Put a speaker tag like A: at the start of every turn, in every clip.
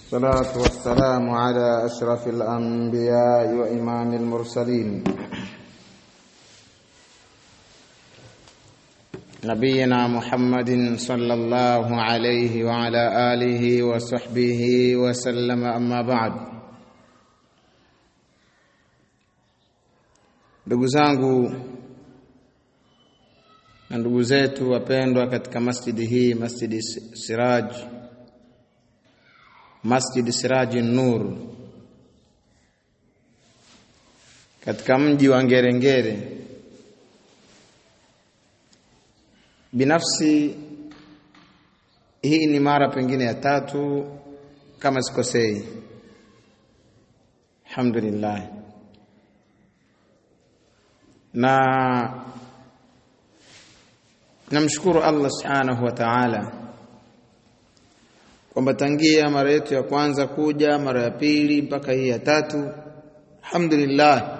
A: الصلاة والسلام على أشرف الأنبياء وإمام المرسلين نبينا محمد صلى الله عليه وعلى آله وصحبه وسلم أما بعد ndugu zangu na ndugu zetu wapendwa katika masjidi hii masjidi Siraj Masjid Siraji Nur katika mji wa Ngerengere. Binafsi hii ni mara pengine ya tatu kama sikosei. Alhamdulillah. Na namshukuru Allah Subhanahu wa Ta'ala kwamba tangia mara yetu ya kwanza kuja mara ya pili mpaka hii ya tatu alhamdulillah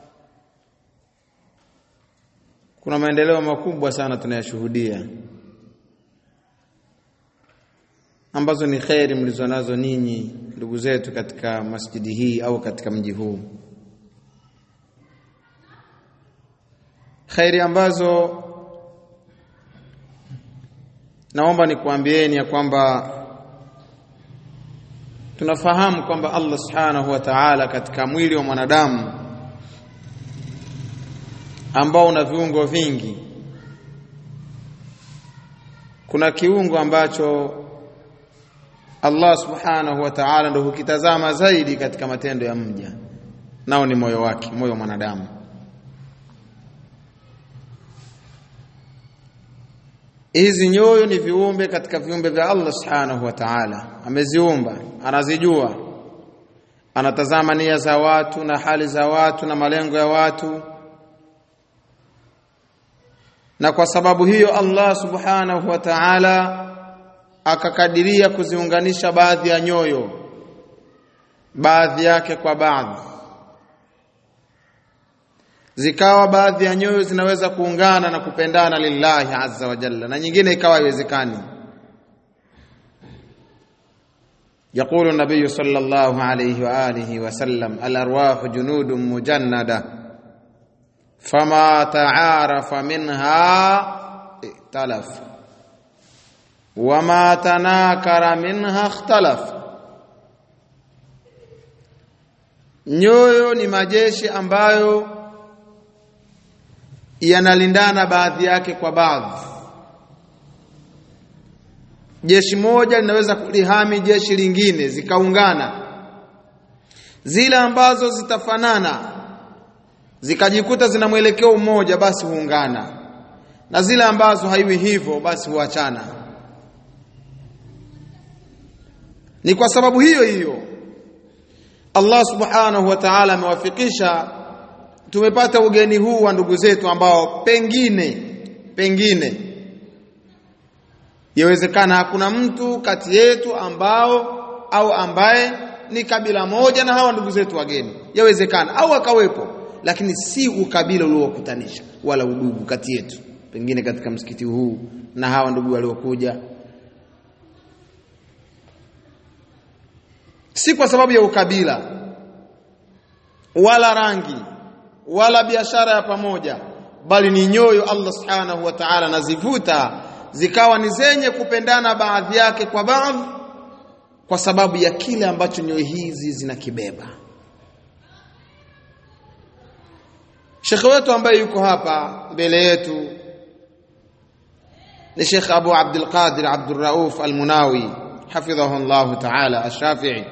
A: kuna maendeleo makubwa sana tunayashuhudia ambazo ni kheri mlizonazo ninyi ndugu zetu katika masjidi hii au katika mji huu kheri ambazo naomba nikuambieni ya kwamba tunafahamu kwamba Allah Subhanahu wa Ta'ala katika mwili wa mwanadamu ambao una viungo vingi kuna kiungo ambacho Allah Subhanahu wa Ta'ala ndio hukitazama zaidi katika matendo ya mja nao ni moyo wake moyo wa mwanadamu hizi nyoyo ni viumbe katika viumbe vya Allah Subhanahu wa Ta'ala ameziumba anazijua anatazama nia za watu na hali za watu na malengo ya watu na kwa sababu hiyo Allah Subhanahu wa Ta'ala akakadiria kuziunganisha baadhi ya nyoyo baadhi yake kwa baadhi zikawa baadhi ya nyoyo zinaweza kuungana na kupendana lillahi azza wa jalla na nyingine ikawa haiwezekani يقول النبي صلى الله عليه واله وسلم الارواح جنود مجنده فما تعارف منها ائتلف وما تناكر منها اختلف nyoyo ni majeshi ambayo yanalindana baadhi yake kwa baadhi jeshi moja linaweza kulihami jeshi lingine zikaungana zile ambazo zitafanana zikajikuta zina mwelekeo mmoja basi huungana na zile ambazo haiwi hivyo basi huachana ni kwa sababu hiyo hiyo Allah subhanahu wa ta'ala amewafikisha tumepata ugeni huu wa ndugu zetu ambao pengine pengine yawezekana hakuna mtu kati yetu ambao au ambaye ni kabila moja na hawa ndugu zetu wageni yawezekana au akawepo lakini si ukabila uliokutanisha wala udugu kati yetu pengine katika msikiti huu na hawa ndugu waliokuja si kwa sababu ya ukabila wala rangi wala biashara ya pamoja bali ni nyoyo Allah subhanahu wa ta'ala nazivuta zikawa ni zenye kupendana baadhi yake kwa baadhi kwa sababu ya kile ambacho nyoyo hizi zinakibeba Shekhe wetu ambaye yuko hapa mbele yetu ni Sheikh Abu Abdul Qadir Abdul Rauf Al-Munawi hafidhahu Allah ta'ala Ash-Shafi'i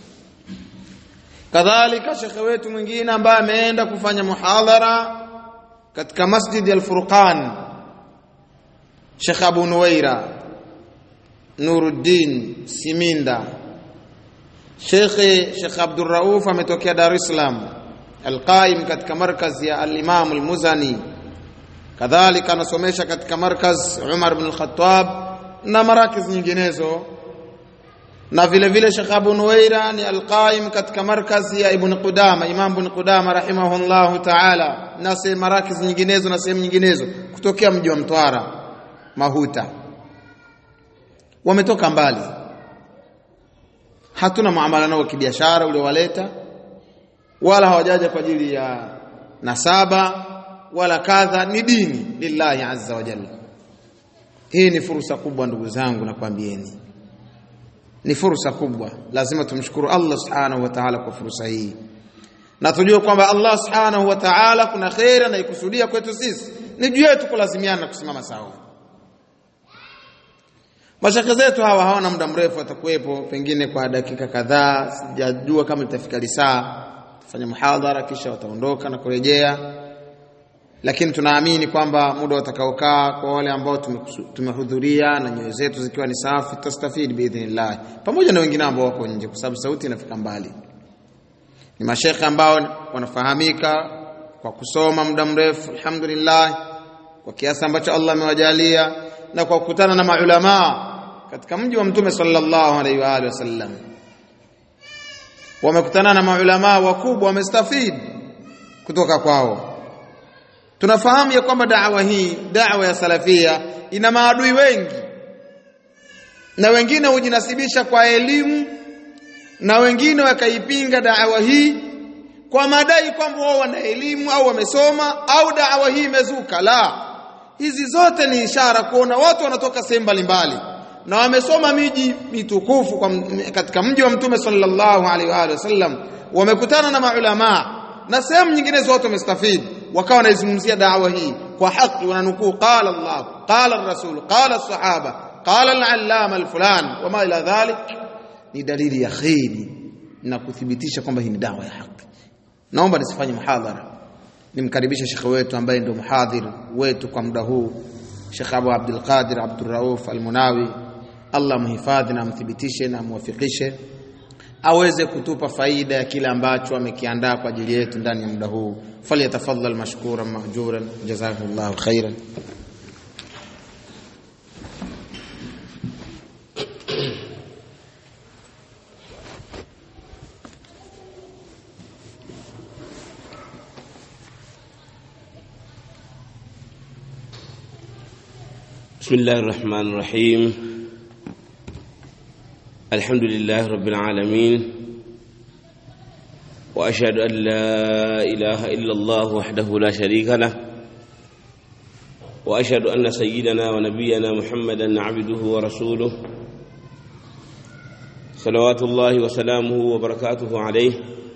A: kadhalika shekhe wetu mwingine ambaye ameenda kufanya muhadhara katika Masjid Al-Furqan Sheikh Abu Nuwaira Nuruddin Siminda Sheikh Sheikh Abdul Rauf ametokea Dar es Salaam Al-Qaim katika markaz ya Al-Imam Al-Muzani kadhalika anasomesha katika markaz Umar ibn Al-Khattab na marakiz nyinginezo na vile vile Sheikh Abu Nuwaira ni alqaim katika markazi ya Ibn Qudama Imam Ibn Qudama rahimahullahu ta'ala na sehemu marakiz nyinginezo na sehemu nyinginezo kutokea mji wa Mtwara Mahuta wametoka mbali hatuna muamala nao kibiashara uliowaleta wala hawajaja kwa ajili ya nasaba wala kadha ni dini lillahi azza wa jalla hii ni fursa kubwa ndugu zangu nakwambieni ni fursa kubwa lazima tumshukuru Allah subhanahu wa ta'ala kwa fursa hii na tujue kwamba Allah subhanahu wa ta'ala kuna khair anaikusudia kwetu sisi ni juu yetu kulazimiana na kusimama sawa mashaka zetu hawa hawana muda mrefu watakuwepo pengine kwa dakika kadhaa sijajua kama litafika lisaa tufanye muhadhara kisha wataondoka na kurejea lakini tunaamini kwamba muda utakaokaa kwa wale ambao tumehudhuria na nyoyo zetu zikiwa ni safi tutastafidi biidhnillah pamoja na wengine ambao wako nje kwa sababu sauti inafika mbali ni mashekhe ambao wanafahamika kwa kusoma muda mrefu alhamdulillah kwa kiasi ambacho Allah amewajalia na kwa kukutana na maulama katika mji wa mtume sallallahu alaihi wa alihi wasallam wamekutana na maulama wakubwa wamestafid kutoka kwao tunafahamu ya kwamba da'wa hii da'wa ya salafia ina maadui wengi na wengine hujinasibisha kwa elimu na wengine wakaipinga da'wa hii kwa madai kwamba wao wana elimu au wamesoma au da'wa hii imezuka la hizi zote ni ishara kuona watu wanatoka sehemu mbalimbali na wamesoma miji mitukufu kwa katika mji wa mtume sallallahu alaihi wa sallam wamekutana na maulama na sehemu nyingine zote wamestafidi wakawa wanaizungumzia da'wa hii kwa haki wananukuu qala Allah qala ar-rasul qala as-sahaba qala al-allama al-fulan wama ila dhalik ni dalili ya kheri na kuthibitisha kwamba hii ni dawa ya haki naomba nisifanye muhadhara nimkaribishe shekhe wetu ambaye ndio muhadhir wetu kwa muda huu Sheikh Abu Abdul Qadir Abdul Rauf Al-Munawi Allah muhifadhi na amthibitishe na amwafikishe aweze kutupa faida ya kile ambacho amekiandaa kwa ajili yetu ndani ya muda huu falyatafaddal mashkuran mahjuran jazakumullahu khairan
B: بسم الله الرحمن الرحيم الحمد لله رب العالمين واشهد ان لا اله الا الله وحده لا شريك له واشهد ان سيدنا ونبينا محمدا عبده ورسوله صلوات الله وسلامه وبركاته عليه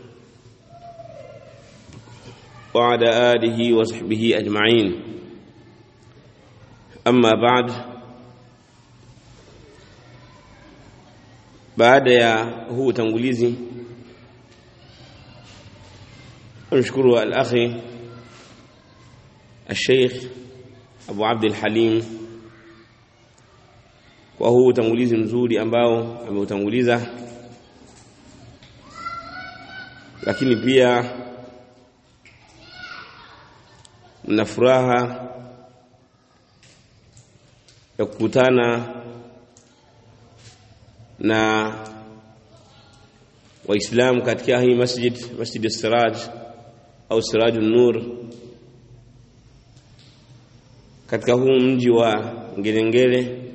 B: وعلى اله وصحبه اجمعين amma baad baada ya huu utangulizi nashukuru al-akhi al-sheikh Abu Abd al-Halim kwa huu utangulizi mzuri ambao ameutanguliza lakini pia mna furaha ya kukutana na waislamu katika hii masjid masjid siraj au siraj nur katika huu mji wa Ngerengere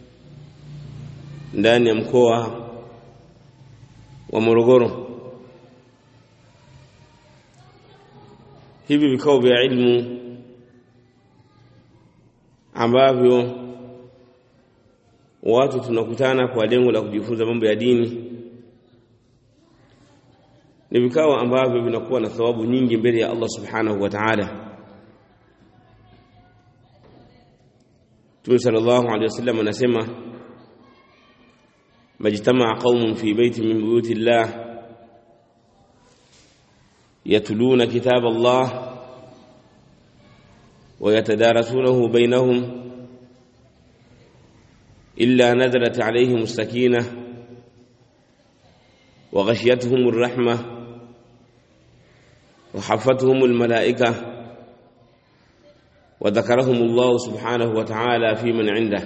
B: ndani ya mkoa wa Morogoro hivi vikao vya ilmu ambavyo watu tunakutana kwa lengo la kujifunza mambo ya dini ni vikao ambavyo vinakuwa na thawabu nyingi mbele ya Allah subhanahu wa ta'ala Mtume sallallahu alaihi wasallam anasema majtamaa qaumun fi baitin min buyuti Allah yatluna kitab Allah ويتدارسونه بينهم إلا نزلت عليهم السكينة وغشيتهم الرحمة وحفتهم الملائكة وذكرهم الله سبحانه وتعالى في من عنده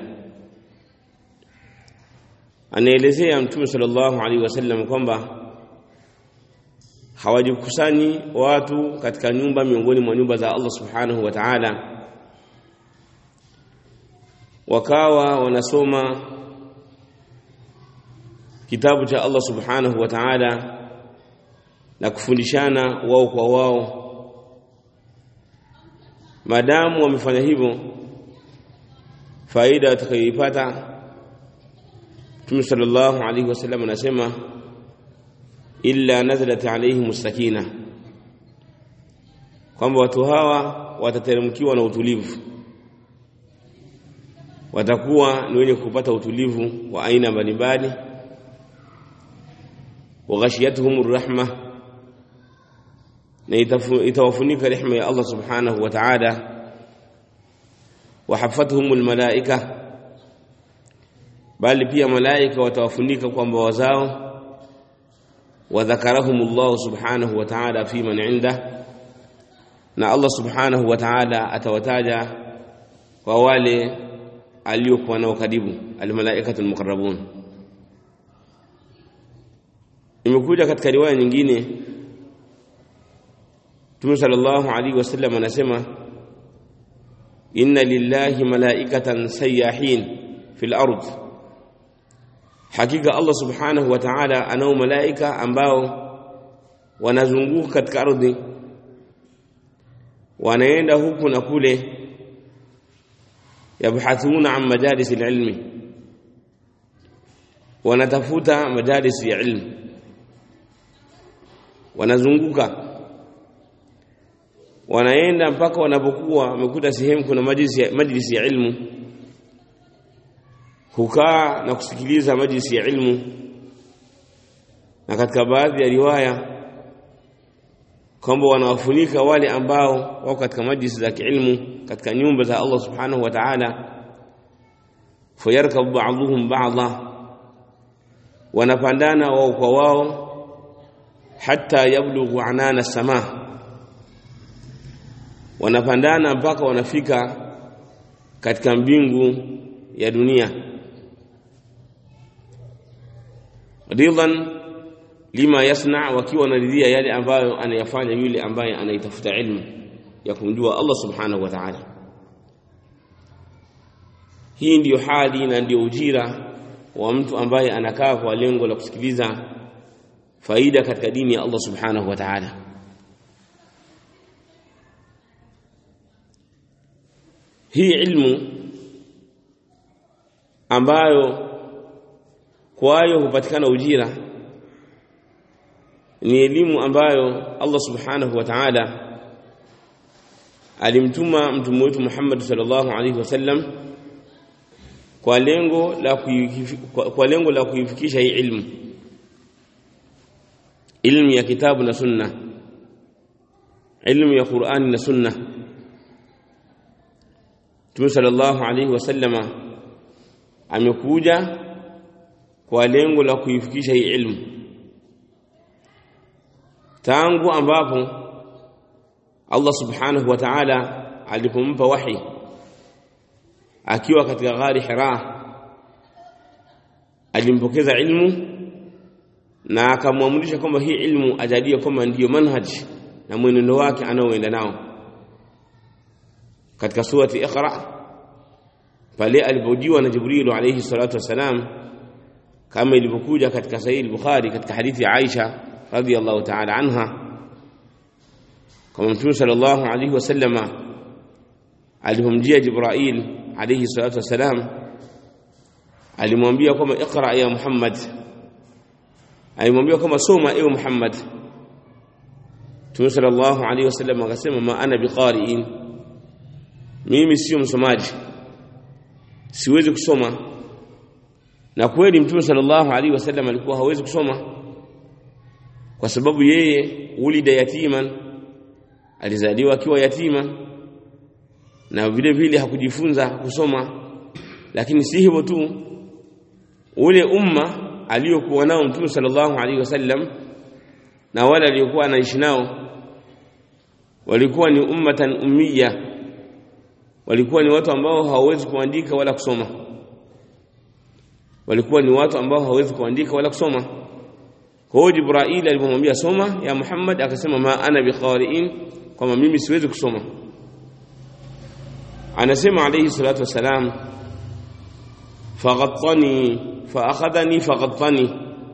B: anaelezea mtume sallallahu alaihi wasallam kwamba hawajikusani watu katika nyumba miongoni mwa nyumba za Allah subhanahu wa ta'ala wakawa wanasoma kitabu cha Allah subhanahu wa ta'ala na kufundishana wao kwa wao maadamu wamefanya hivyo faida watakayoipata Mtume sallallahu alaihi wasallam anasema illa nazalat alaihim sakina kwamba watu hawa watateremkiwa na utulivu watakuwa ni wenye kupata utulivu wa aina mbalimbali waghashiyatuhum rahma na itawafunika rehema ya Allah subhanahu wa ta'ala wahafathum almalaika bali pia malaika watawafunika kwamba wazao wadhakarahum Allah subhanahu wa ta'ala fi man inda na Allah subhanahu wa ta'ala atawataja kwa wale aliokuwa nao karibu almalaikatu almuqarrabun imekuja katika riwaya nyingine Mtume sallallahu alaihi wasallam anasema inna lillahi malaikatan sayyahin fil ard hakika Allah subhanahu wa ta'ala anao malaika ambao wanazunguka katika ardhi wanaenda huku na kule yabhathuna an majalis alilmi wanatafuta majalis ya ilmu wanazunguka wanaenda mpaka wanapokuwa wamekuta sehemu kuna majlisi ya, majlisi ya ilmu hukaa na kusikiliza majlisi ya ilmu na katika baadhi ya riwaya kwamba wanawafunika wale ambao wako katika majlisi za kiilmu katika nyumba za Allah subhanahu wa ta'ala fayarkabu ba'dhuhum ba'dha wanapandana wao kwa wao hatta yablughu anana samaa wanapandana mpaka wanafika katika mbingu ya dunia ridhan lima yasna wakiwa wanaridhia yale ambayo anayafanya yule ambaye anaitafuta ilmu ya kumjua Allah subhanahu wa ta'ala hii ndiyo hali na ndiyo ujira wa mtu ambaye anakaa kwa lengo la kusikiliza faida katika dini ya Allah subhanahu wa ta'ala hii ilmu ambayo kwayo hupatikana ujira ni elimu ambayo Allah subhanahu wa ta'ala alimtuma mtume wetu Muhammad sallallahu alaihi wasallam kwa lengo la kwa lengo la kuifikisha hii ilmu ilmu ya kitabu na sunna ilmu ya Qur'ani na sunna Mtume sallallahu alaihi wasallama amekuja kwa lengo la kuifikisha hii ilmu tangu ambapo Allah subhanahu wa ta'ala alipompa wahi akiwa katika ghari Hira alimpokeza ilmu na akamwamrisha kwamba hii ilmu ajalie kwamba ndiyo manhaj na mwenendo wake anaoenda nao katika surati Iqra pale alipojiwa na Jibril alayhi salatu wasalam kama ilivyokuja katika Sahih al-Bukhari katika hadithi ya Aisha radhiyallahu ta'ala anha kama Mtume sallallahu alayhi wasallama alipomjia Jibril alayhi salatu wasalam alimwambia kwamba iqra ya Muhammad alimwambia kwamba soma ewe Muhammad Mtume sallallahu alayhi wasallam akasema ma ana biqari'in mimi sio msomaji siwezi kusoma na kweli mtume sallallahu alaihi wasallam alikuwa hawezi kusoma kwa sababu yeye ulida yatiman alizaliwa akiwa yatima na vile vile hakujifunza kusoma lakini si hivyo tu ule umma aliyokuwa nao mtume sallallahu alaihi wasallam na wale aliokuwa anaishi nao walikuwa ni ummatan ummiya walikuwa ni watu ambao hawawezi kuandika wala kusoma walikuwa ni watu ambao hawawezi kuandika wala kusoma kwa hiyo Jibril alipomwambia soma ya Muhammad akasema ma ana biqari'in kwamba mimi siwezi kusoma anasema alayhi salatu wasalam faghattani faakhadhani faghattani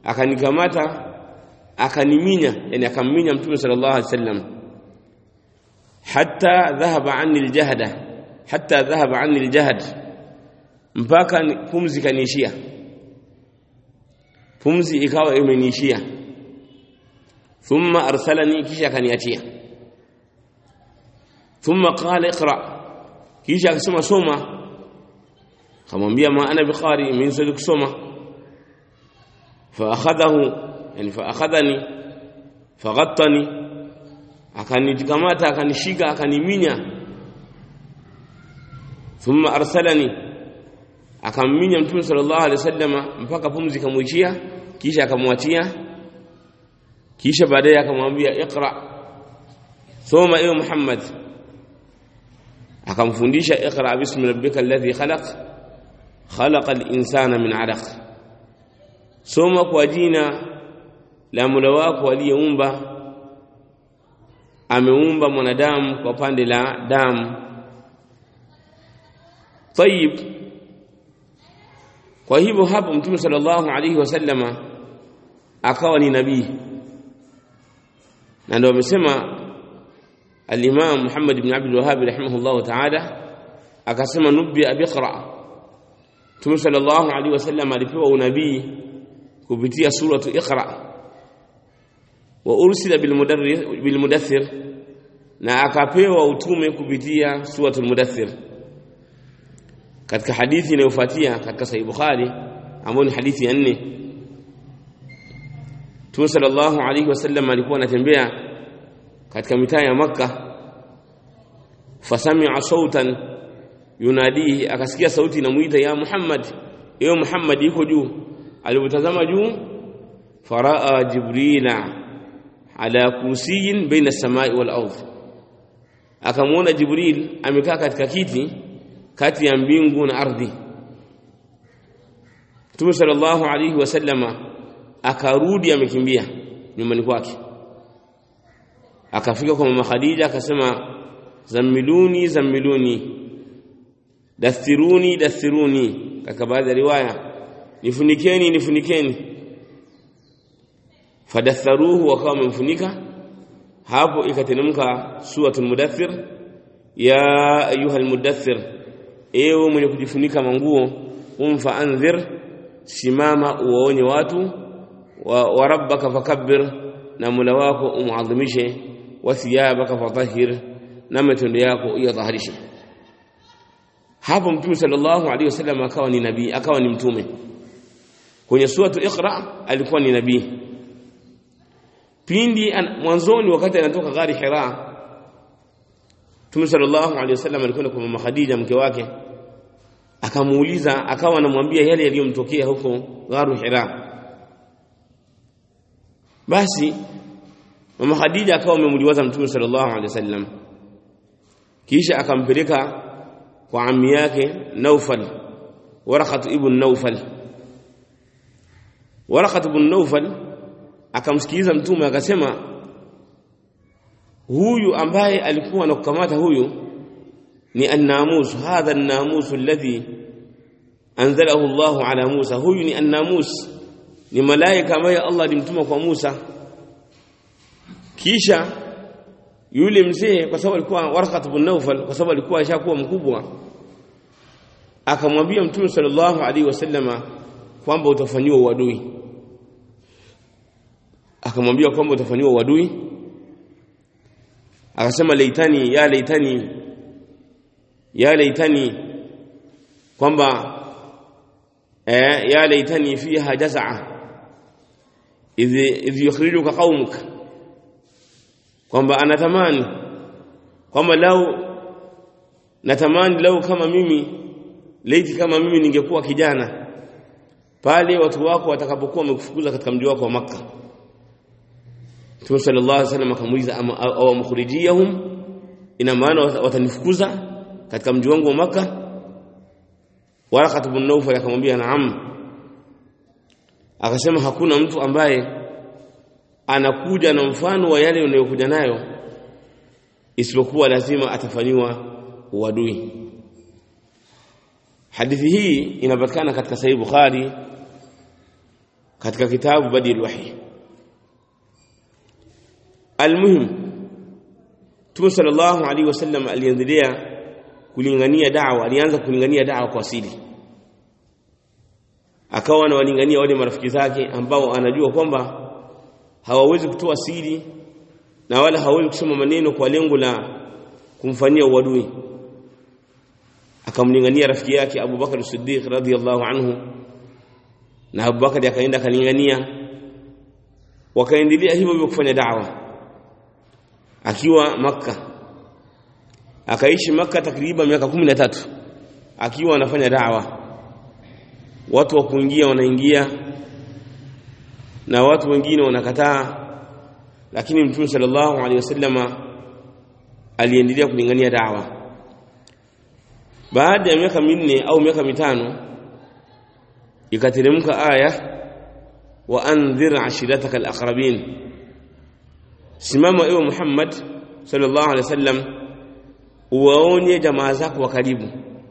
B: akanikamata akaniminya yani akamminya mtume sallallahu alaihi wasallam hatta dhahaba anni aljahda hatta dhahaba anni aljahd mpaka pumzi kaniishia pumzi ikawa imeniishia thumma arsalani kisha akaniachia thumma qala iqra kisha akasema soma kamwambia ma ana biqari mimi siwezi kusoma fa akhadahu yani fa akhadhani faghattani akanikamata akanishika akaniminya thumma arsalani akamminya mtume sallallahu alaihi wasallama mpaka pumzi kamwishia kisha akamwachia kisha baadaye akamwambia iqra soma ewe Muhammad akamfundisha iqra bismi rabbika alladhi khalaq khalaqa al-insana min 'alaq soma kwa jina la Mola wako aliyeumba ameumba mwanadamu kwa pande la damu tayib kwa hivyo hapo mtume sallallahu alaihi wasallama akawa ni nabii na ndio amesema al-Imam Muhammad ibn Abdul Wahhab rahimahullah ta'ala akasema nubbi abiqra Mtume sallallahu alaihi wasallam alipewa unabii kupitia suratu Iqra wa ursila bil mudaththir na akapewa utume kupitia suratul mudaththir katika hadithi inayofuatia katika sahih Bukhari ambayo ni hadithi ya nne Mtume sallallahu alaihi wasallam alikuwa anatembea katika mitaa ya Makka fasami'a sautan yunadihi akasikia sauti inamuita ya Muhammad ewe Muhammad yuko juu alipotazama juu faraa jibrila ala kursiyin baina samai wal ardh akamwona jibril amekaa katika kiti kati ya mbingu na ardhi Mtume sallallahu alaihi wasallama akarudi amekimbia nyumbani kwake akafika kwa mama Khadija akasema zamiluni zamiluni dathiruni dathiruni katika baadhi ya riwaya nifunikeni nifunikeni fadatharuhu wakawa wamemfunika hapo ikateremka suratul mudaththir ya ayuha almudaththir ewe mwenye kujifunika manguo umfa anzir simama uwaonye watu wa, wa rabbaka fakabbir na mula wako umuadhimishe wa thiyabaka fatahhir na matendo yako iyadhahirishe hapo mtume sallallahu alaihi wasallam akawa ni nabii akawa ni mtume kwenye suratu iqra alikuwa ni nabii pindi mwanzoni wakati anatoka gari hira Mtume sallallahu alaihi wasallam alikwenda kwa mama Khadija mke wake akamuuliza akawa anamwambia yale yaliyomtokea huko gharu hira basi mama Khadija akawa amemuliwaza Mtume sallallahu alaihi wasallam kisha akampeleka kwa ammi yake Naufal Waraqat ibn Naufal Waraqat ibn Naufal akamsikiliza mtume akasema huyu ambaye alikuwa anakukamata huyu ni an-namus hadha an-namus alladhi anzalahu Allah ala Musa huyu ni an-namus ni malaika ambaye Allah alimtuma kwa Musa kisha yule mzee kwa sababu alikuwa Warqat ibn Nawfal kwa sababu alikuwa ashakuwa mkubwa akamwambia mtume sallallahu alaihi wasallama kwamba utafanyiwa uadui akamwambia kwamba utafanyiwa uadui akasema laitani ya laitani ya laitani kwamba eh ya laitani fiha jaz'a idh idh yukhrijuka qaumuk kwamba anatamani kwamba lau natamani lau kama mimi laiti kama mimi ningekuwa kijana pale watu wako watakapokuwa wamekufukuza katika mji wako wa Makka Mtume sallallahu alaihi wasallam akamuuliza au mukhrijiyahum ina maana watanifukuza katika mji wangu wa Makka Waraqat ibn Nawfal akamwambia naam akasema hakuna mtu ambaye anakuja na mfano wa yale unayokuja nayo isipokuwa lazima atafanyiwa uadui hadithi hii inapatikana katika sahih Bukhari katika kitabu Badil Wahi almuhim Mtume sallallahu alaihi wasallam aliendelea kulingania da'wa alianza kulingania da'wa kwa siri akawa anawalingania wale marafiki zake ambao anajua kwamba hawawezi kutoa siri na wala hawawezi kusema maneno kwa lengo la kumfanyia uadui akamlingania rafiki yake Abu Bakar Siddiq radhiyallahu anhu na Abu Bakar akaenda akalingania wakaendelea hivyo hivyo kufanya da'wa akiwa Makka akaishi Makka takriban miaka 13 akiwa anafanya da'wa watu wa kuingia wanaingia na watu wengine wanakataa lakini Mtume sallallahu alaihi wasallama aliendelea kulingania da'wa baada ya miaka minne au miaka mitano ikateremka aya wa andhir ashirataka alaqrabin simama ewe Muhammad sallallahu alaihi wasallam uwaonye jamaa zako wa karibu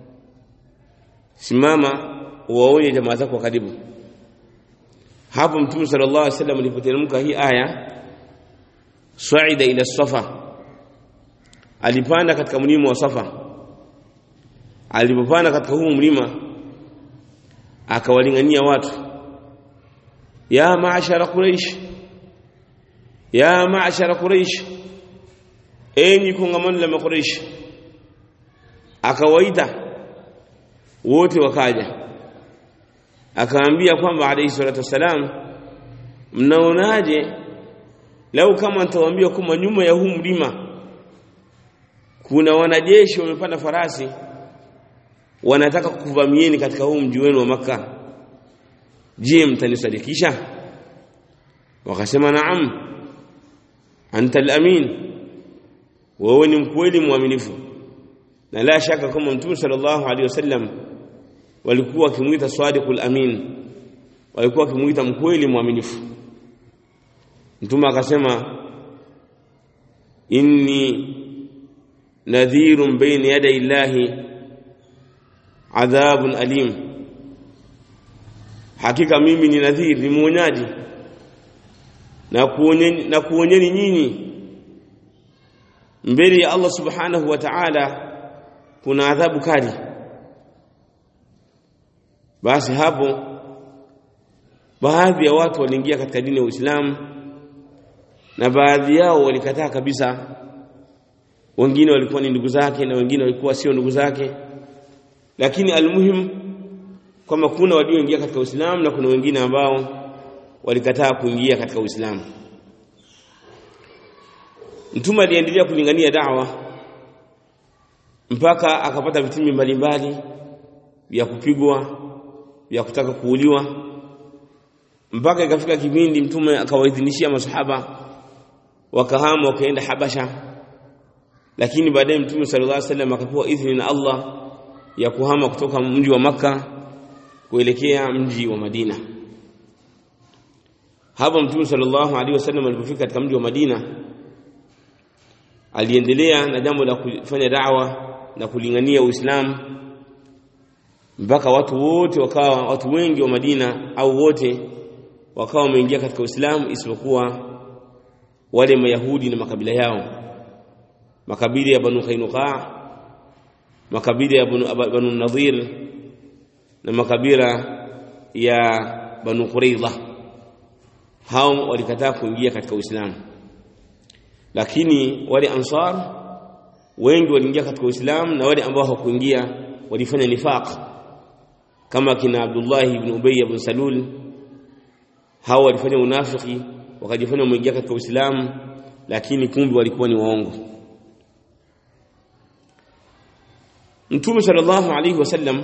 B: simama uwaonye jamaa zako wa karibu hapo mtume sallallahu alaihi wasallam alipoteremka hii aya saida ila safa alipanda katika mlima wa safa alipopanda katika huu mlima akawalingania watu ya maashara quraish ya maashara quraish enyi kongamano la makuraish akawaita wote wakaja akaambia kwamba alayhi salatu wassalam mnaonaje lau kama nitawaambia kwamba nyuma ya huu mlima kuna wanajeshi wamepanda farasi wanataka kuvamieni katika huu mji wenu wa maka je mtanisadikisha wakasema naam anta al-amin wewe ni mkweli mwaminifu na la shaka kama mtume sallallahu alaihi wasallam walikuwa wakimuita sadiqul amin walikuwa wakimuita mkweli mwaminifu mtume akasema inni nadhirun bayna yaday illahi adhabun alim hakika mimi ni nadhir ni muonyaji na kuonyeni na kuonyeni nyinyi mbele ya Allah subhanahu wa ta'ala kuna adhabu kali basi hapo baadhi ya watu waliingia katika dini ya Uislamu na baadhi yao walikataa kabisa wengine walikuwa ni ndugu zake na wengine walikuwa sio ndugu zake lakini almuhim kwamba kuna walioingia katika Uislamu na kuna wengine ambao walikataa kuingia katika Uislamu Mtume aliendelea kulingania da'wa mpaka akapata vitimbi mbalimbali vya kupigwa vya kutaka kuuliwa mpaka ikafika kipindi mtume akawaidhinishia masahaba wakahama wakaenda Habasha lakini baadaye mtume sallallahu alaihi wasallam akapewa idhini na Allah ya kuhama kutoka mji wa maka kuelekea mji wa Madina hapa mtume sallallahu alaihi wasallam alipofika katika mji wa Madina aliendelea na jambo la kufanya da'wa na kulingania Uislamu mpaka watu wote wakawa watu wengi wa Madina au wote wakawa wameingia katika Uislamu isipokuwa wale Mayahudi na makabila yao makabila ya Banu Qainuqa makabila ya Banu, Banu Nadhir na makabila ya Banu Quraidha hao walikataa kuingia katika Uislamu lakini wale ansar wengi waliingia katika Uislamu na wale ambao hawakuingia walifanya nifaq kama kina Abdullah ibn Ubay ibn Salul hao walifanya unafiki wakajifanya wameingia katika Uislamu lakini kumbe walikuwa ni waongo Mtume sallallahu alaihi wasallam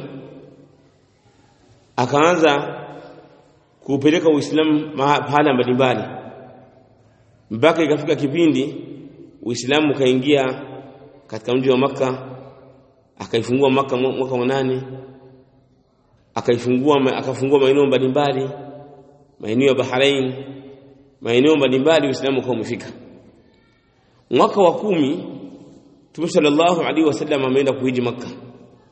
B: akaanza kupeleka Uislamu mahala mbalimbali mpaka ikafika kipindi Uislamu ukaingia katika mji wa maka akaifungua maka mwaka wa nane akaifungua akafungua maeneo mbalimbali maeneo ya Bahrain maeneo mbalimbali Uislamu ukawa umefika mwaka wa kumi Mtume sallallahu alaihi wasallam ameenda kuhiji maka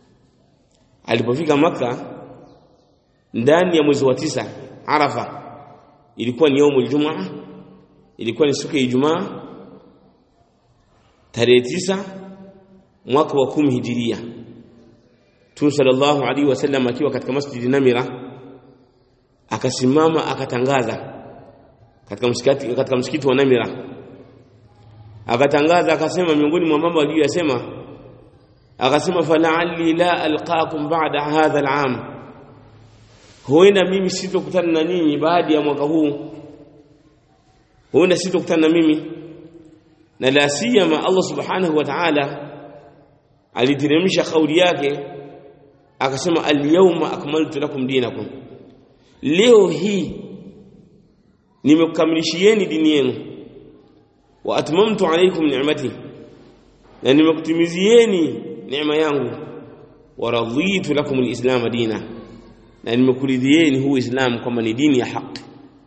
B: alipofika maka ndani ya mwezi wa tisa Arafa ilikuwa ni yaumul jumaa ilikuwa ni siku ya Ijumaa tarehe tisa mwaka wa kumi hijiria Mtume sallallahu alaihi wasallam akiwa katika masjidi Namira akasimama akatangaza katika msikiti katika msikiti wa Namira akatangaza akasema miongoni mwa mambo aliyosema akasema fala'alli la alqakum ba'da hadha al'am huenda mimi sitokutana na ninyi baada ya mwaka huu huenda sitokutana na mimi na la siyama Allah subhanahu wa ta'ala aliteremsha kauli yake akasema al-yawma akmaltu lakum dinakum leo hii nimekukamilishieni dini yenu wa atmamtu alaykum ni'mati na nimekutimizieni neema yangu wa raditu lakum al-islam dina na nimekuridhieni huu Islam kwamba ni dini ya haki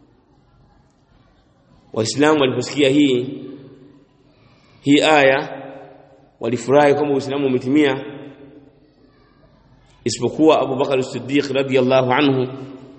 B: waislamu waliposikia hii hii aya walifurahi kwamba uislamu umetimia isipokuwa Abu Bakar as-Siddiq radiyallahu anhu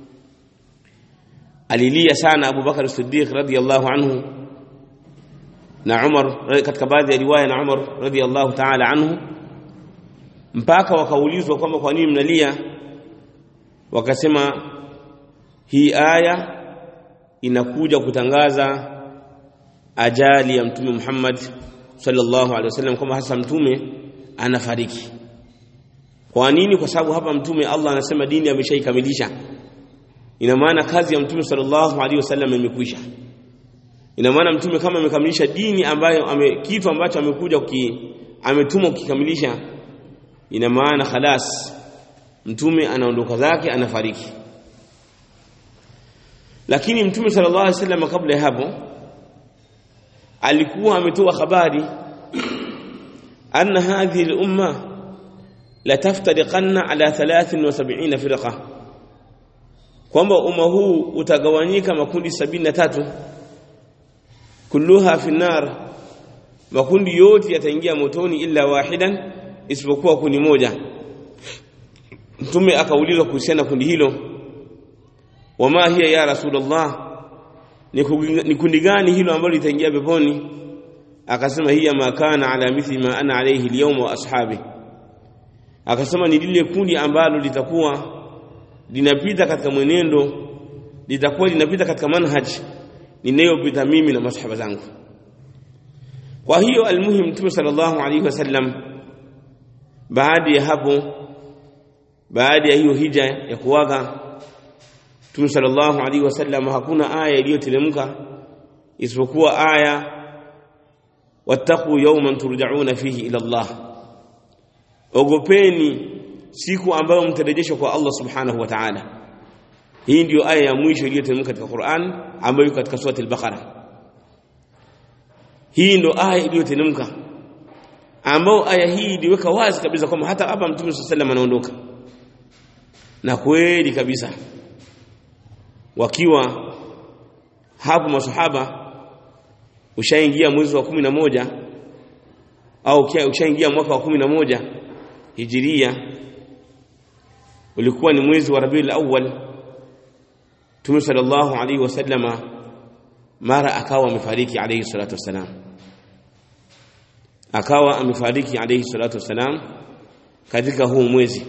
B: alilia sana Abu Bakar as-Siddiq radiyallahu anhu na Umar katika baadhi ya riwaya na Umar radiyallahu ta'ala anhu mpaka wakaulizwa kwamba kwa nini mnalia wakasema hii aya inakuja kutangaza ajali ya mtume Muhammad sallallahu alaihi wasallam kwamba hasa mtume anafariki kwa nini kwa sababu hapa mtume Allah anasema dini ameshaikamilisha ina maana kazi ya mtume sallallahu alaihi wasallam imekwisha ina maana mtume kama amekamilisha dini ambayo ame, kitu ambacho amekuja ki, ametumwa kukikamilisha ina maana khalas mtume anaondoka zake anafariki lakini mtume sallallahu alaihi wasallam kabla ya hapo alikuwa ametoa habari anna hadhihi al-umma la taftariqanna ala 73 firqa kwamba umma huu utagawanyika makundi 73 kulluha fi nar makundi yote yataingia motoni illa wahidan isipokuwa kundi moja mtume akaulizwa kuhusiana kundi hilo wama hiya ya rasulullah ni kundi gani hilo ambalo litaingia peponi akasema hiya ma kana ala mithli ma ana alayhi alyawma wa ashabi akasema ni lile kundi ambalo litakuwa linapita katika mwenendo litakuwa linapita katika manhaj ninayopita mimi na masahaba zangu kwa hiyo almuhim mtume sallallahu alayhi wasallam baada ya hapo baada ya hiyo hija ya kuwaga Mtume sallallahu alaihi wasallam hakuna aya iliyoteremka isipokuwa aya wattaqu yawman turja'una fihi ila Allah ogopeni siku ambayo mtarejeshwa kwa Allah subhanahu wa ta'ala hii ndiyo aya ya mwisho iliyoteremka katika Qur'an ambayo katika surati al-Baqara hii ndio aya iliyoteremka ambayo aya hii iliweka wazi kabisa kwamba hata hapa Mtume sallallahu alaihi wasallam anaondoka na kweli kabisa wakiwa hapo masahaba ushaingia mwezi wa kumi na moja au ushaingia mwaka wa kumi na moja hijiria ulikuwa ni mwezi wa Rabiul Awwal Mtume sallallahu alaihi wasallama mara akawa amefariki alayhi salatu wassalam akawa amefariki alayhi salatu wassalam katika huu mwezi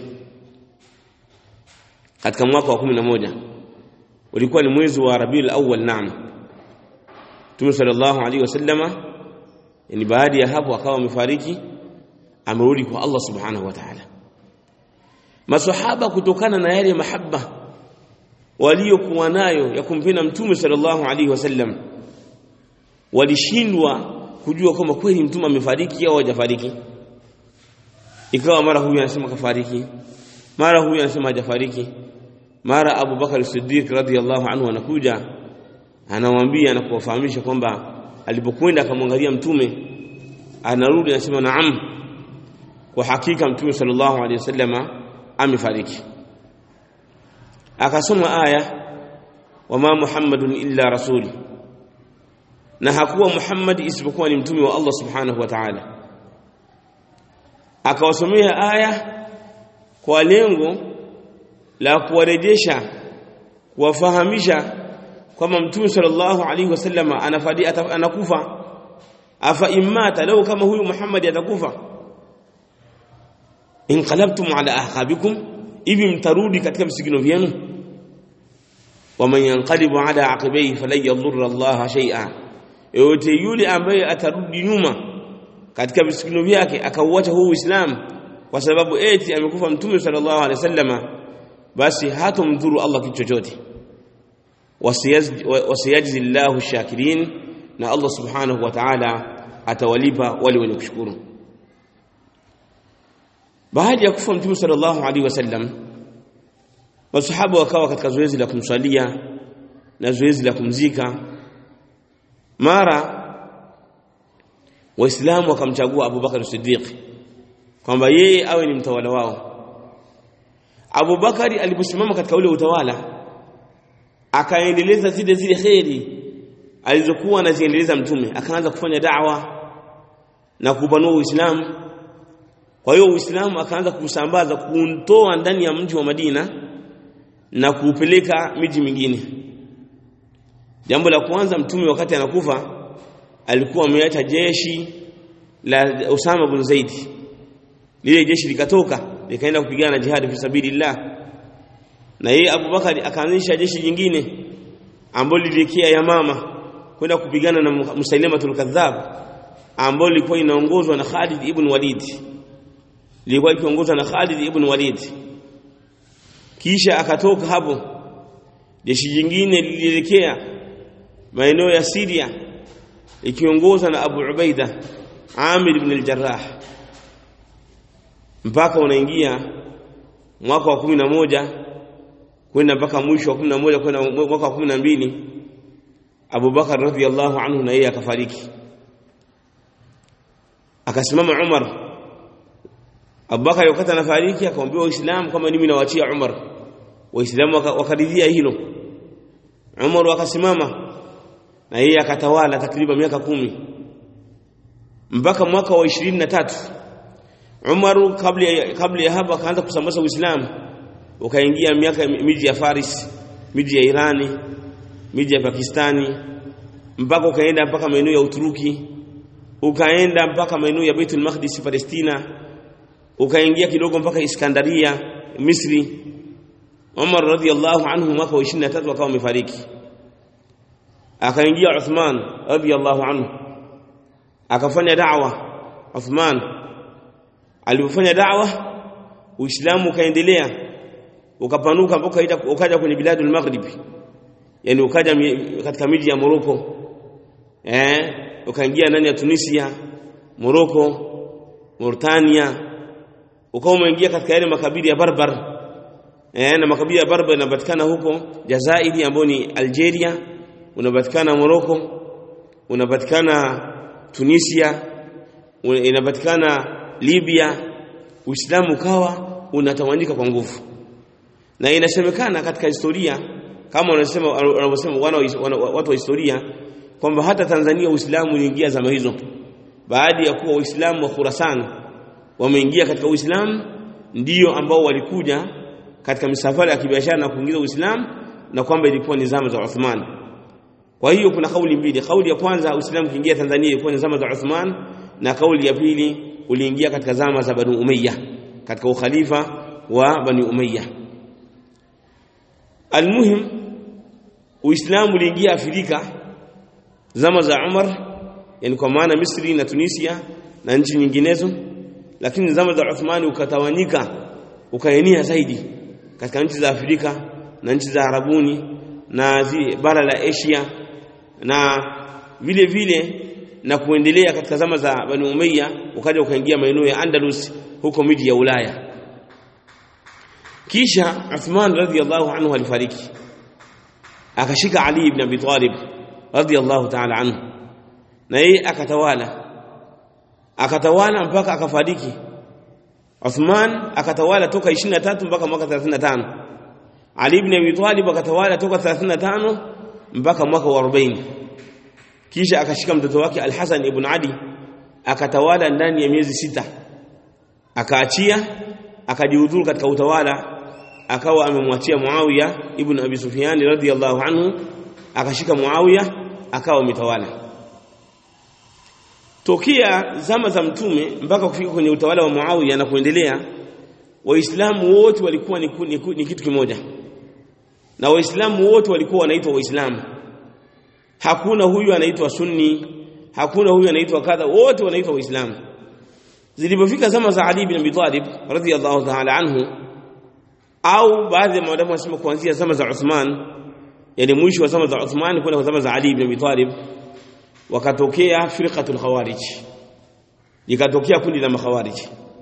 B: katika mwaka wa kumi na moja ulikuwa ni mwezi wa Rabiul Awwal naam Mtume sallallahu alaihi wasallama yani baada ya hapo akawa amefariki amerudi kwa Allah subhanahu wa ta'ala maswahaba kutokana na yale mahaba waliokuwa nayo ya kumpenda Mtume sallallahu alaihi wasallam walishindwa kujua kama kweli mtume amefariki au hajafariki ikawa mara huyu anasema kafariki mara huyu anasema hajafariki mara Abu Bakar Siddiq radhiyallahu anhu anakuja anamwambia na kuwafahamisha kwamba alipokwenda akamwangalia mtume anarudi anasema naam kwa hakika mtume sallallahu alaihi wasallama amefariki akasoma aya wama muhammadun illa rasul na hakuwa muhammad isipokuwa ni mtume wa Allah subhanahu wa ta'ala akawasomea aya kwa lengo la kuwarejesha kuwafahamisha kwamba mtume sallallahu alaihi wasallam anafadi anakufa afa imata lau kama huyu Muhammad atakufa inqalabtum ala ahqabikum hivi mtarudi katika visigino vyenu waman yanqalibu ala aqibayhi falan yadhurra Allah shay'a yote yule ambaye atarudi nyuma katika visigino vyake akauacha huu Uislamu kwa sababu eti amekufa mtume sallallahu alaihi wasallama basi hatomdhuru Allah kitu chochote wasiyajzi Allahu shakirin na Allah subhanahu wa ta'ala atawalipa wale wenye kushukuru baada ya kufa mtume sallallahu alaihi wasallam masahaba wakawa katika zoezi la kumswalia na zoezi la kumzika mara waislamu wakamchagua Abu Bakar Siddiq kwamba yeye awe ni mtawala wao Abu Bakari aliposimama katika ule utawala akaendeleza zile zile kheri alizokuwa anaziendeleza mtume akaanza kufanya da'wa na kupanua Uislamu kwa hiyo Uislamu akaanza kusambaza kuuntoa ndani ya mji wa Madina na kuupeleka miji mingine jambo la kwanza mtume wakati anakufa alikuwa ameacha jeshi la Usama bin Zaid lile jeshi likatoka likaenda kupigana jihad fi sabilillah na yeye Abu Bakari akaanzisha jeshi jingine ambalo lilielekea Yamama kwenda kupigana na Musailamatul Kadhab ambalo lilikuwa inaongozwa na Khalid ibn Walid lilikuwa likiongozwa na Khalid ibn Walid kisha akatoka hapo jeshi jingine lilielekea maeneo ya Syria likiongozwa na Abu Ubaida Amir ibn al-Jarrah mpaka unaingia mwaka wa kumi na moja kwenda mpaka mwisho wa kumi na moja kwenda mwaka wa kumi na mbili Abu Bakar radhiallahu anhu na yeye akafariki akasimama Umar Abu Bakar wakati anafariki akamwambia Waislamu kama mimi nawaachia Umar Waislamu wakaridhia hilo Umar akasimama na yeye akatawala takriban miaka kumi mpaka mwaka wa ishirini na tatu Umar kabla ya, kabla ya hapo akaanza kusambaza Uislamu ukaingia miaka miji ya Faris miji ya Irani miji ya Pakistani mpaka ukaenda mpaka maeneo ya Uturuki ukaenda mpaka maeneo ya Baitul Maqdis Palestina ukaingia kidogo mpaka Iskandaria Misri Umar radhiallahu anhu mwaka wa 23 akawa amefariki akaingia Uthman radhiallahu anhu akafanya da'wa Uthman alipofanya da'wa Uislamu ukaendelea ukapanuka mpaka ukaja kwenye biladul maghrib yani ukaja katika miji ya Morocco eh ukaingia ndani ya Tunisia Morocco Mauritania ukawa umeingia katika yale makabila ya Barbar eh na makabila ya Barbar yanapatikana huko Jazairi ambayo ni Algeria unapatikana Morocco unapatikana Tunisia inapatikana Libya Uislamu ukawa unatawanyika kwa nguvu na inasemekana katika historia kama wanasema wanavyosema watu wa historia kwamba hata Tanzania Uislamu uliingia zama hizo baada ya kuwa Waislamu wa Khurasan wameingia katika Uislamu ndiyo ambao walikuja katika misafara ya kibiashara na kuingiza Uislamu na kwamba ilikuwa ni zama za Uthman kwa hiyo kuna kauli mbili kauli ya kwanza Uislamu kiingia Tanzania ilikuwa ni zama za Uthman na kauli ya pili uliingia katika zama za Banu Umayya katika ukhalifa wa Bani Umayya almuhim Uislamu uliingia Afrika zama za Umar yani kwa maana Misri na Tunisia na nchi nyinginezo lakini zama za Uthmani ukatawanyika ukaenea zaidi katika nchi za Afrika na nchi za Arabuni na zi, bara la Asia na vile vile na kuendelea katika zama za Bani Umayya ukaja ukaingia maeneo ya Andalus huko miji ya Ulaya kisha Uthman radhiyallahu anhu alifariki akashika Ali ibn Abi Talib radhiyallahu ta'ala anhu na yeye akatawala akatawala mpaka akafariki Uthman akatawala toka 23 mpaka mwaka 35 Ali ibn Abi Talib akatawala toka 35 mpaka mwaka wa 40 kisha akashika mtoto wake Al-Hasan ibn Ali akatawala ndani ya miezi sita akaachia akajihudhuru katika utawala akawa amemwachia Muawiya ibn Abi Sufyan radhiyallahu anhu akashika Muawiya akawa mtawala tokea zama za mtume mpaka kufika kwenye utawala wa Muawiya na kuendelea waislamu wote walikuwa ni, ni, ni kitu kimoja na waislamu wote walikuwa wanaitwa waislamu hakuna huyu anaitwa sunni hakuna huyu anaitwa kadha wote wanaitwa waislamu zilipofika zama za Ali bin Abi Talib radhiyallahu ta'ala anhu au baadhi ya maadamu wanasema kuanzia zama za Uthman yani mwisho wa zama za Uthman kwenda zama za Ali bin Abi Talib wakatokea firqatul khawarij likatokea kundi la makhawarij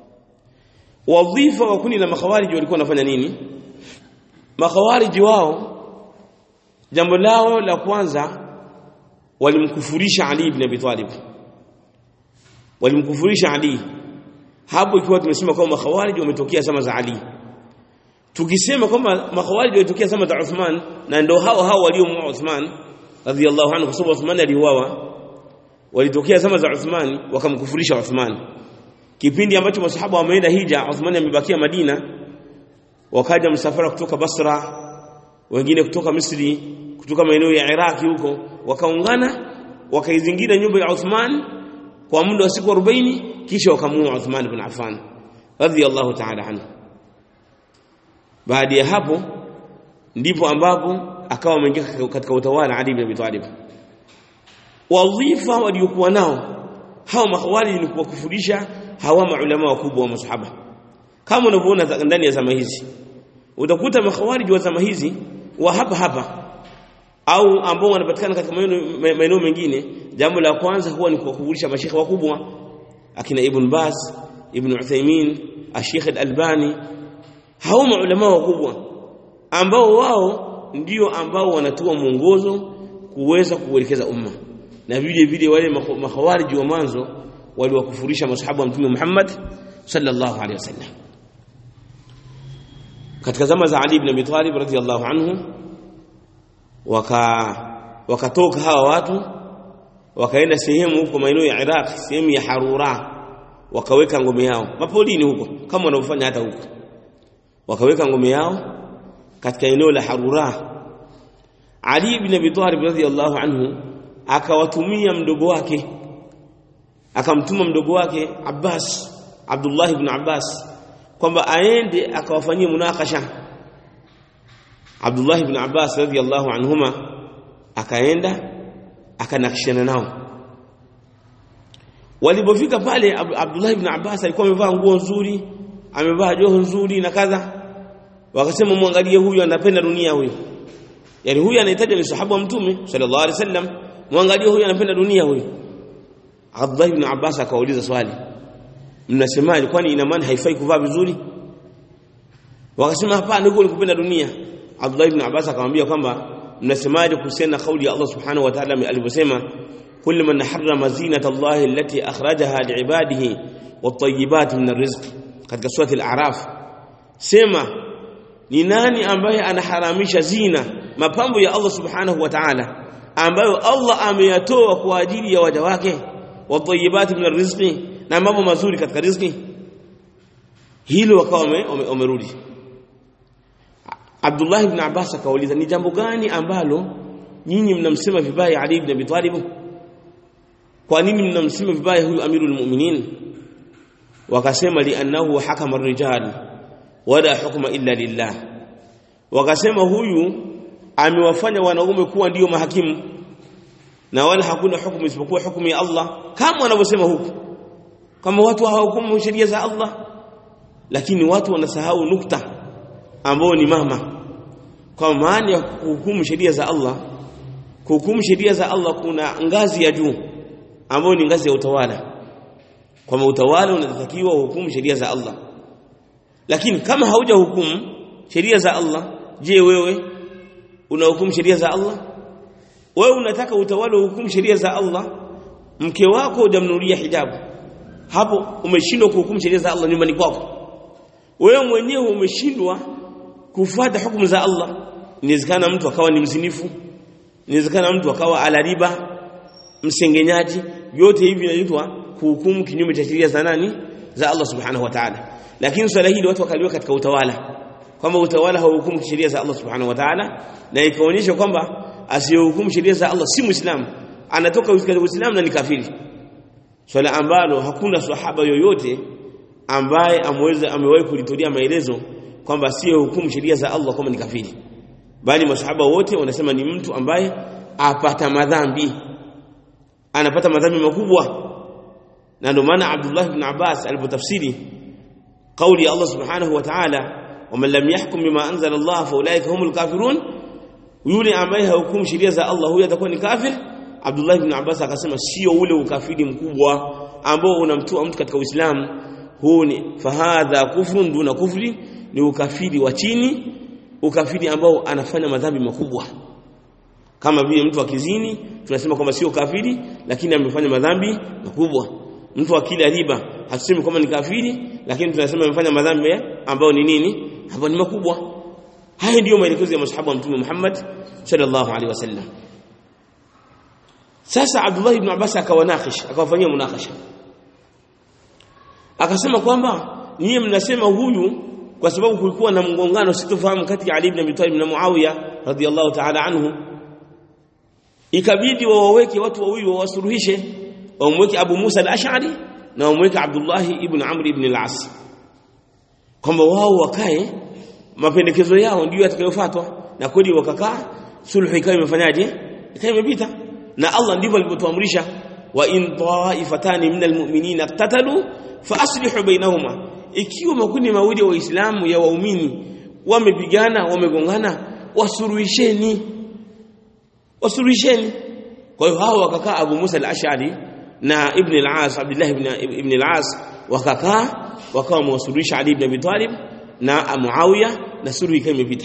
B: wadhifa wa kundi la makhawarij walikuwa wanafanya nini makhawarij wao jambo lao la kwanza walimkufurisha Ali ibn Abi Talib walimkufurisha Ali hapo ikiwa tumesema kwamba makhawarij wametokea zama za Ali tukisema kwamba makhawarij walitokea zama za Uthman na ndio hao hao waliomuua Uthman radhiyallahu anhu kwa sababu Uthman aliuawa walitokea zama za Uthman wakamkufurisha Uthman kipindi ambacho masahaba wameenda hija Uthman amebakia Madina wakaja msafara kutoka Basra wengine kutoka Misri kutoka maeneo ya Iraki huko wakaungana wakaizingira nyumba ya Uthman kwa muda wa siku 40 kisha wakamuua Uthman ibn Affan radhiyallahu ta'ala anhu baada ya hapo ndipo ambapo akawa ameingia katika utawala Ali ibn Abi Talib wadhifa waliokuwa nao hao makhawarij ni kuwakufurisha hawa maulama wakubwa wa masahaba kama unavyoona ndani ya zama hizi utakuta makhawarij wa zama hizi wa hapa hapa au ambao wanapatikana katika maeneo mengine jambo la kwanza huwa ni kuwakufurisha mashekhe wakubwa akina Ibn Baz Ibn Uthaymeen Sheikh Al-Albani hao maulama wakubwa ambao wao ndio ambao wanatoa mwongozo kuweza kuelekeza umma na vile vile wale makhawariji wa mwanzo waliwakufurisha masahaba wa mtume Muhammad sallallahu alaihi wasallam katika zama za Ali ibn Abi Talib radhiyallahu anhu waka wakatoka hawa watu wakaenda sehemu huko maeneo ya Iraq sehemu ya Harura wakaweka ngome yao mapolini huko kama wanavyofanya hata huko wakaweka ngome yao katika eneo la Harura Ali ibn Abi Talib radhiyallahu anhu akawatumia mdogo wake akamtuma mdogo wake Abbas Abdullah ibn Abbas kwamba aende akawafanyia munakasha Abdullah ibn Abbas radhiyallahu anhuma akaenda akanakishana nao walipofika pale Abdullah ibn Abbas alikuwa amevaa nguo nzuri amevaa joho nzuri na kadha wakasema muangalie huyu anapenda dunia huyu yani huyu anahitaji ni sahaba wa mtume sallallahu alaihi wasallam muangalie huyu anapenda dunia huyu Abdullah ibn Abbas akauliza swali mnasemaje kwani ina maana haifai kuvaa vizuri wakasema hapana huko ni kupenda dunia Abdullah ibn Abbas akamwambia kwamba mnasemaje kuhusiana na kauli ya Allah subhanahu wa ta'ala alivyosema kullu man harrama zinata Allah allati akhrajaha liibadihi wat-tayyibat min ar-rizq katika surati al-a'raf sema ni nani ambaye anaharamisha zina mapambo ya Allah subhanahu wa ta'ala ambayo Allah ameyatoa kwa ajili ya waja wake wat-tayyibat min ar-rizqi na mambo mazuri katika riziki hilo wakawa wamerudi Abdullah ibn Abbas akauliza ni jambo gani ambalo nyinyi mnamsema vibaya Ali ibn Abi Talib kwa nini mnamsema vibaya huyu amirul mu'minin wakasema li'annahu hakama ar-rijal wala hukma illa lillah wakasema huyu amewafanya wanaume kuwa ndiyo mahakimu na wala hakuna hukumu isipokuwa hukumu ya Allah kama wanavyosema huku kama watu hawahukumu sheria za Allah lakini watu wanasahau nukta ambao ni mama kwa maana ya kuhukumu sheria za Allah kuhukumu sheria za Allah kuna ngazi ya juu ambayo ni ngazi ya utawala kwa utawala unatakiwa uhukumu sheria za Allah lakini kama hauja hukumu sheria za Allah je wewe unahukumu sheria za Allah wewe unataka utawala uhukumu sheria za Allah mke wako hujamnunulia hijabu hapo umeshindwa kuhukumu sheria za Allah nyumbani kwako wewe mwenyewe umeshindwa kufuata hukumu za Allah inawezekana mtu akawa ni mzinifu inawezekana mtu akawa ala riba msengenyaji yote hivi vinaitwa kuhukumu kinyume cha sheria za nani za Allah subhanahu wa ta'ala lakini swala hili watu wakaliwa katika utawala kwamba utawala hauhukumu sheria za Allah subhanahu wa ta'ala na ikaonyesha kwamba asiyehukumu sheria za Allah si muislamu anatoka katika uislamu na ni kafiri swala ambalo hakuna sahaba yoyote ambaye ameweza amewahi kulitolea maelezo kwamba asiyehukumu sheria za Allah kama ni kafiri bali masahaba wote wanasema ni mtu ambaye apata madhambi anapata madhambi makubwa na ndio maana Abdullah ibn Abbas alipotafsiri kauli ya Allah subhanahu wa ta'ala waman lam yahkum bima anzala Allah fa ulaika humul kafirun yule ambaye hahukumu sheria za Allah huyo atakuwa ni kafir Abdullah ibn Abbas akasema sio ule ukafiri mkubwa ambao unamtoa mtu katika Uislamu huu ni fahadha kufrun duna kufri ni ukafiri wa chini ukafiri ambao anafanya madhambi makubwa kama vile mtu akizini tunasema kwamba sio kafiri lakini amefanya madhambi makubwa mtu akila riba hatusemi kwamba ni kafiri lakini tunasema amefanya madhambi ambayo ni nini ambayo ni makubwa haya ndiyo maelekezo ya masahaba wa mtume Muhammad sallallahu alaihi wasallam sasa Abdullah ibn Abbas akawanakish akawafanyia munakasha akasema kwamba nyie mnasema huyu kwa sababu kulikuwa na mgongano sitofahamu kati ya Ali ibn Abi Talib na Muawiya radhiyallahu ta'ala anhu ikabidi wawaweke watu wawili wawasuluhishe wamweke Abu Musa al-Ash'ari na wamweke Abdullah ibn Amr ibn al-As kwamba wao wakae mapendekezo yao ndio yatakayofuatwa na kweli wakakaa sulhu ikawa imefanyaje ikawa imepita na Allah ndivyo alivyotuamrisha wa in ta'ifatani minal mu'minina iqtatalu fa aslihu bainahuma ikiwa makundi mawili ya waislamu ya waumini wamepigana wamegongana wasuruhisheni wasuruhisheni kwa hiyo hao wakakaa Abu Musa al-Ash'ari na Ibn al-As Abdullah ibn Ibn al-As wakakaa wakawa wamewasuluhisha Ali ibn Abi Talib na Muawiya na suluhu ikawa imepita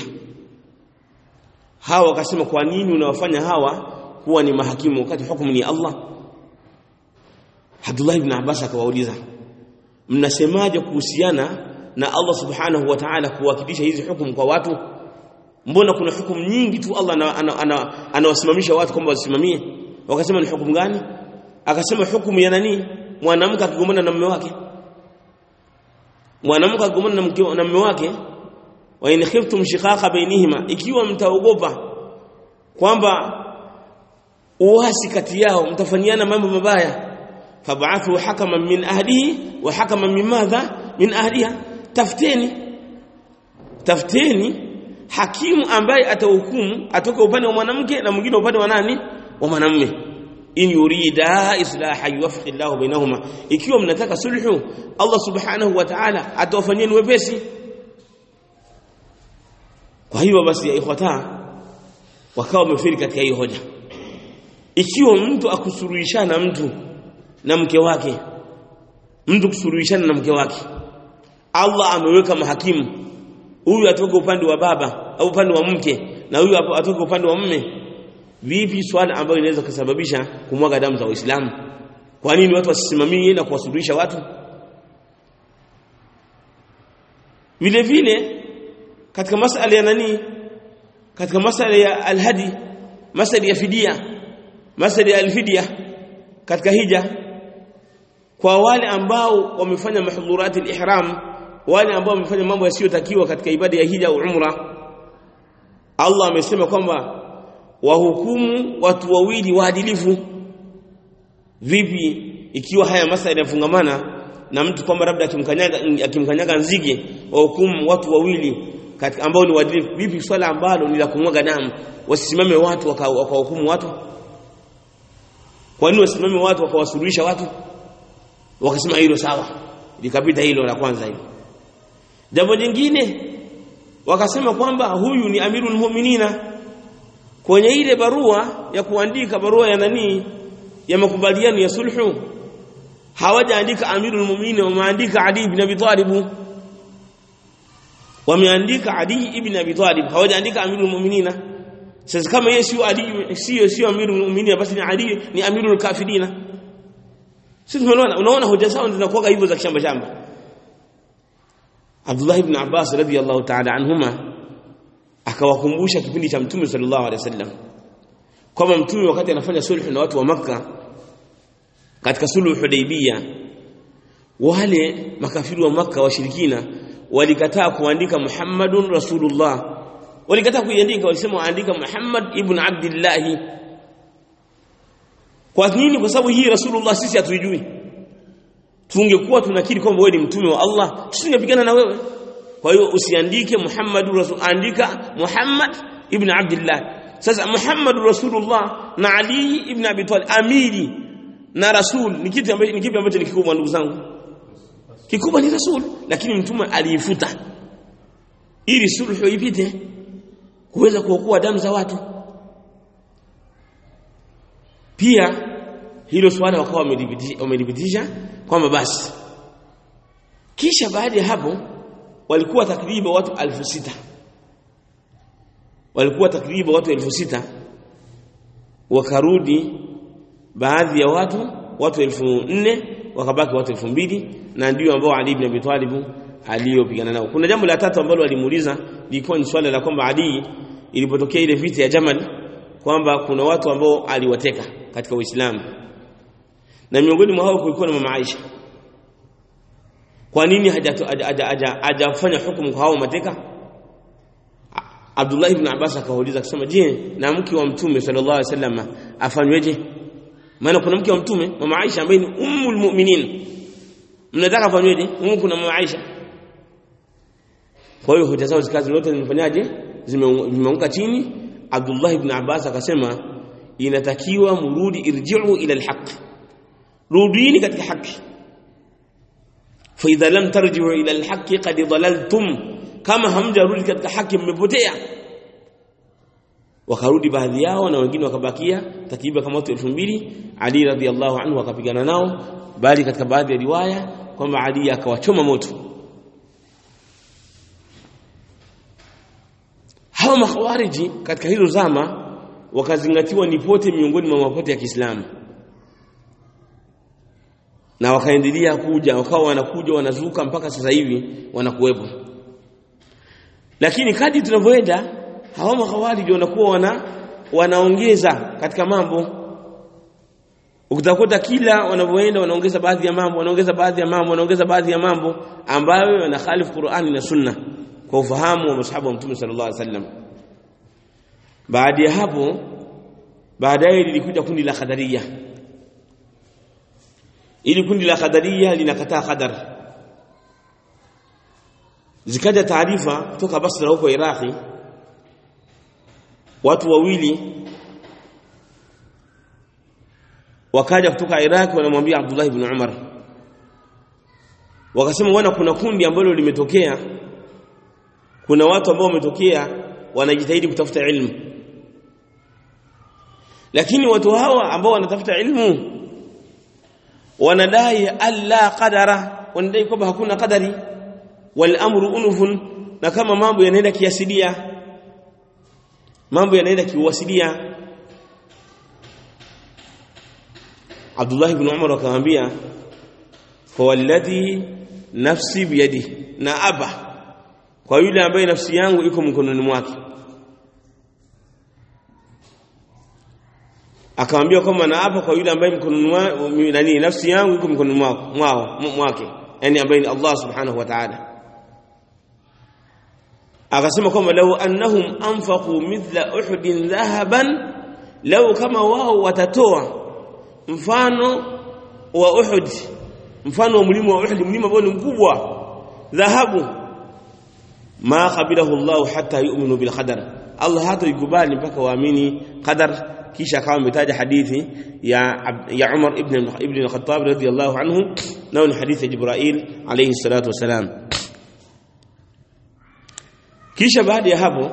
B: hawa wakasema kwa nini unawafanya hawa kuwa ni mahakimu wakati hukumu ni Allah Abdullah ibn Abbas akawauliza mnasemaje kuhusiana na Allah subhanahu wa ta'ala kuwakilisha hizi hukumu kwa watu mbona kuna hukumu nyingi tu Allah anawasimamisha watu kwamba wasimamie wakasema ni hukumu gani akasema hukumu ya nani mwanamke akigombana na mume wake mwanamke akigombana na mume wake wa in khiftum shiqaqa bainihima ikiwa mtaogopa kwamba uasi kati yao mtafanyiana mambo mabaya fab'athu hakaman min ahlihi wa hakaman min madha min ahliha tafuteni tafuteni hakimu ambaye atahukumu atoka upande wa mwanamke na mwingine upande wa nani wa mwanamume in yurida islaha yuwaffiq Allahu bainahuma ikiwa mnataka sulhu Allah subhanahu wa ta'ala atawafanyeni wepesi kwa hiyo basi ya ikhwata wakawa wamefiri katika hii hoja ikiwa mtu akusuruhishana mtu na mke wake mtu kusuruhishana na mke wake Allah ameweka mahakimu huyu atoke upande wa baba au upande wa mke na huyu atoke upande wa mme vipi swala ambayo inaweza kusababisha kumwaga damu za waislamu kwa nini watu wasisimamie na kuwasuluhisha watu vile vile katika masala ya nani katika masala ya alhadi masala ya fidia masala ya alfidia katika hija kwa wale ambao wamefanya mahdhurati alihram wale ambao wamefanya mambo yasiyotakiwa katika ibada ya hija au umra Allah amesema kwamba wahukumu watu wawili waadilifu vipi ikiwa haya masala yanafungamana na mtu kwamba labda akimkanyaga akimkanyaga nzige wahukumu watu wawili katika ambao ni waadilifu vipi swala ambalo ni la kumwaga damu wasisimame watu wakahukumu watu kwa nini wasimame watu wakawasuluhisha watu wakasema hilo sawa likapita hilo la kwanza hilo jambo jingine wakasema kwamba huyu ni amirul mu'minina kwenye ile barua ya kuandika barua ya nani ya makubaliano ya sulhu hawajaandika amirul mu'minin wameandika ali ibn abi talib wameandika ali ibn abi talib hawajaandika amirul mu'minina sasa kama yeye sio ali sio sio amirul mu'minin basi ni ali ni amirul kafirina sisi tunaona unaona hoja zao zinakuwa hivyo za kishamba shamba Abdullah ibn Abbas radhiyallahu ta'ala anhuma akawakumbusha kipindi cha Mtume sallallahu alaihi wasallam kwamba Mtume wakati anafanya sulhu na watu wa Makka katika sulhu Hudaybiyah wale makafiri wa Makka washirikina walikataa kuandika Muhammadun Rasulullah walikataa kuiandika walisema waandika Muhammad ibn Abdullah kwa nini kwa sababu hii rasulullah sisi hatuijui tungekuwa tunakiri kwamba wewe ni mtume wa Allah tusingepigana na wewe kwa hiyo usiandike Muhammad rasul andika Muhammad ibn Abdullah sasa Muhammad rasulullah na Ali ibn Abi Talib amiri na rasul ni kitu ambacho ni kipi ambacho ni kikubwa ndugu zangu kikubwa ni rasul lakini mtume aliifuta ili sulhu ipite kuweza kuokoa damu za watu pia hilo swala wakawa wamelithibitisha kwamba basi kisha baada ya hapo walikuwa takriban watu elfu sita walikuwa takriban watu elfu sita wakarudi baadhi ya watu watu elfu nne wakabaki watu elfu mbili na ndio ambao Ali ibn Abi Talib aliyopigana nao. Kuna jambo la tatu ambalo walimuuliza lilikuwa ni swala la kwamba Ali ilipotokea ile vita ya Jamal kwamba kuna watu ambao aliwateka katika Uislamu na miongoni mwa hao kulikuwa na mama Aisha. Kwa nini hajafanya hukumu kwa hao mateka? Abdullah ibn Abbas akauliza akasema, je, na mke wa Mtume sallallahu alaihi wasallam afanyweje? Maana kuna mke wa Mtume mama Aisha ambaye ni ummul mu'minin, mnataka afanyweje? Humu kuna mama Aisha. Kwa hiyo hoja zao zikazi zote zimefanyaje? Zimeanguka chini. Abdullah ibn Abbas akasema inatakiwa murudi, irji'u ila alhaq, rudini katika haki. Fa idha lam tarji'u ila alhaq qad dhalaltum, kama hamjarudi katika haki mmepotea. Wakarudi baadhi yao na wengine wakabakia takriban kama watu 2000 Ali radhiallahu anhu akapigana nao, bali katika baadhi ya riwaya kwamba Ali akawachoma moto. hawa makhawariji katika hilo zama wakazingatiwa ni pote miongoni mwa mapote ya Kiislamu na wakaendelea kuja wakawa wanakuja wanazuka mpaka sasa hivi wanakuwepo lakini kadri tunavyoenda hawa makhawariji wanakuwa wana wanaongeza katika mambo utakuta kila wanavyoenda wanaongeza baadhi ya mambo wanaongeza baadhi ya mambo wanaongeza baadhi ya mambo ambayo yanakhalifu Qur'ani na Sunna kwa ufahamu wa masahaba wa Mtume sallallahu alaihi wasallam. Baada ya hapo, baadaye lilikuja kundi la Qadariya. Ili kundi la Qadariya linakataa qadar. Zikaja taarifa kutoka Basra huko Iraqi, watu wawili wakaja kutoka Iraq wanamwambia Abdullah ibn Umar, wakasema wana kuna kundi ambalo limetokea kuna watu ambao wametokea wanajitahidi kutafuta ilmu lakini watu hawa ambao wanatafuta ilmu wanadai alla qadara wanadai kwamba hakuna qadari wal amru unufun na kama mambo yanaenda kiasilia mambo yanaenda kiuasilia Abdullah ibn Umar akamwambia fa walladhi nafsi biyadi na aba kwa yule ambaye nafsi yangu iko mkononi mwake akamwambia kwamba na hapa kwa yule ambaye mkononi nani nafsi yangu iko mkononi mwao mwake yani ambaye ni Allah subhanahu wa ta'ala akasema kwamba lau annahum anfaqu mithla uhudin dhahaban lau kama wao watatoa mfano wa Uhud mfano wa mlima wa Uhud mlima ambao ni mkubwa dhahabu ma qabilahu Allah hatta yu'minu bil qadar Allah hata ikubali mpaka waamini qadar kisha akawa ametaja hadithi ya ya Umar ibn ibn al-Khattab radiyallahu anhu nao ni hadithi ya Jibril alayhi salatu wasalam kisha baada ya hapo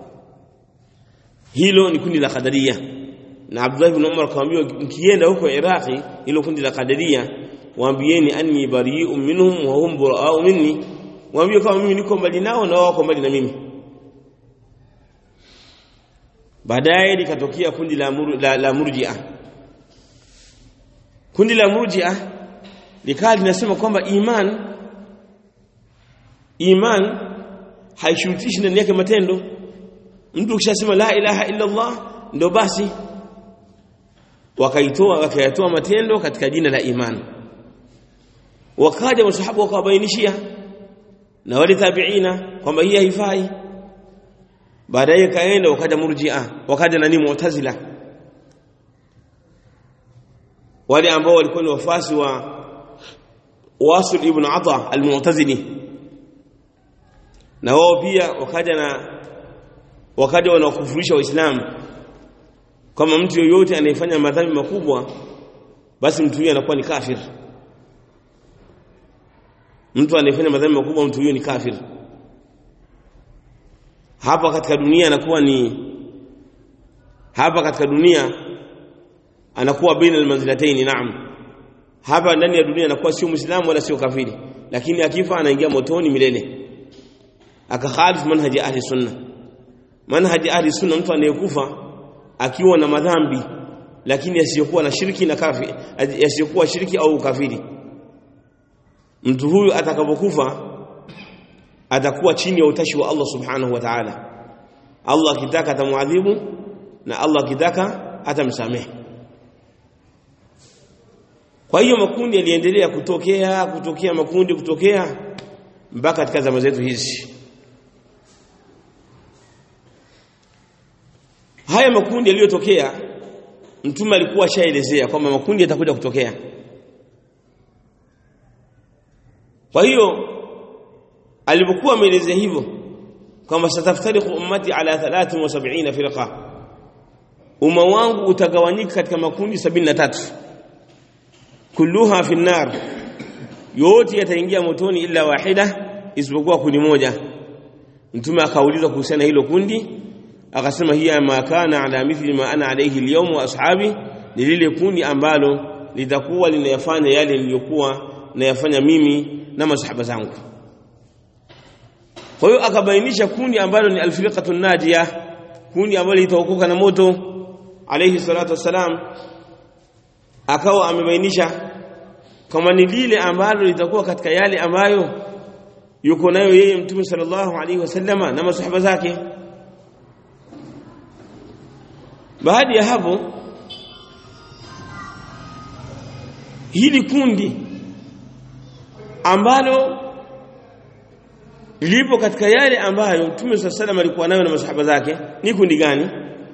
B: hilo ni kundi la qadaria na Abdullah ibn Umar akamwambia mkienda huko Iraqi hilo kundi la qadaria waambieni anni bari'un minhum wa hum bura'u minni waambie kama mimi niko mbali nao na wao wako mbali na mimi baadaye likatokea kundi la, mur, la, la murji'a kundi la murji'a likawa linasema kwamba iman iman haishurutishi ndani yake matendo mtu ukishasema la ilaha illa Allah ndo basi wakaitoa wakayatoa matendo katika jina la iman wakaja masahaba wakawabainishia na wale tabiina kwamba hii haifai baadaye kaenda wakaja murji'a wakaja nani mu'tazila wale ambao walikuwa ni wafasi wa Wasil ibn Ata al-Mu'tazili na wao pia wakaja na wakaja wanakufurisha waislamu kama mtu yoyote anayefanya madhambi makubwa basi mtu huyo anakuwa ni kafir mtu anayefanya madhambi makubwa mtu huyo ni kafir hapa katika dunia anakuwa ni hapa katika dunia anakuwa baina almanzilataini naam hapa ndani ya dunia anakuwa sio muislamu wala sio kafiri lakini akifa anaingia motoni milele akakhalifu manhaji ahli sunna manhaji ahli sunna mtu anayekufa akiwa na madhambi lakini yasiyokuwa na shirki na kafiri yasiyokuwa shirki au ukafiri mtu huyu atakapokufa atakuwa chini ya utashi wa Allah subhanahu wa ta'ala Allah akitaka atamuadhibu na Allah akitaka atamsamehe kwa hiyo makundi yaliendelea kutokea kutokea makundi kutokea mpaka katika zama zetu hizi haya makundi yaliyotokea mtume alikuwa ashaelezea kwamba makundi yatakuja kutokea kwa hiyo alipokuwa ameelezea hivyo kwamba sataftariqu ummati ala 73 firqa umma wangu utagawanyika katika makundi 73 kulluha fi nar yote yataingia motoni illa wahida isipokuwa kundi moja mtume akaulizwa kuhusiana hilo kundi akasema hiya ma kana ala mithli ma ana alayhi alyawm wa ashabi ni lile kundi ambalo litakuwa linayafanya yale niliyokuwa nayafanya mimi na masahaba zangu kwa hiyo akabainisha kundi ambalo ni alfirqatu najia kundi ambalo litaokoka na moto alayhi salatu wassalam akawa amebainisha kama ni lile ambalo litakuwa katika yale ambayo yuko nayo yeye mtume sallallahu alaihi wasallama na masahaba zake baada ya hapo hili kundi ambalo lipo katika yale ambayo Mtume swalla salam alikuwa nayo na masahaba zake ni kundi gani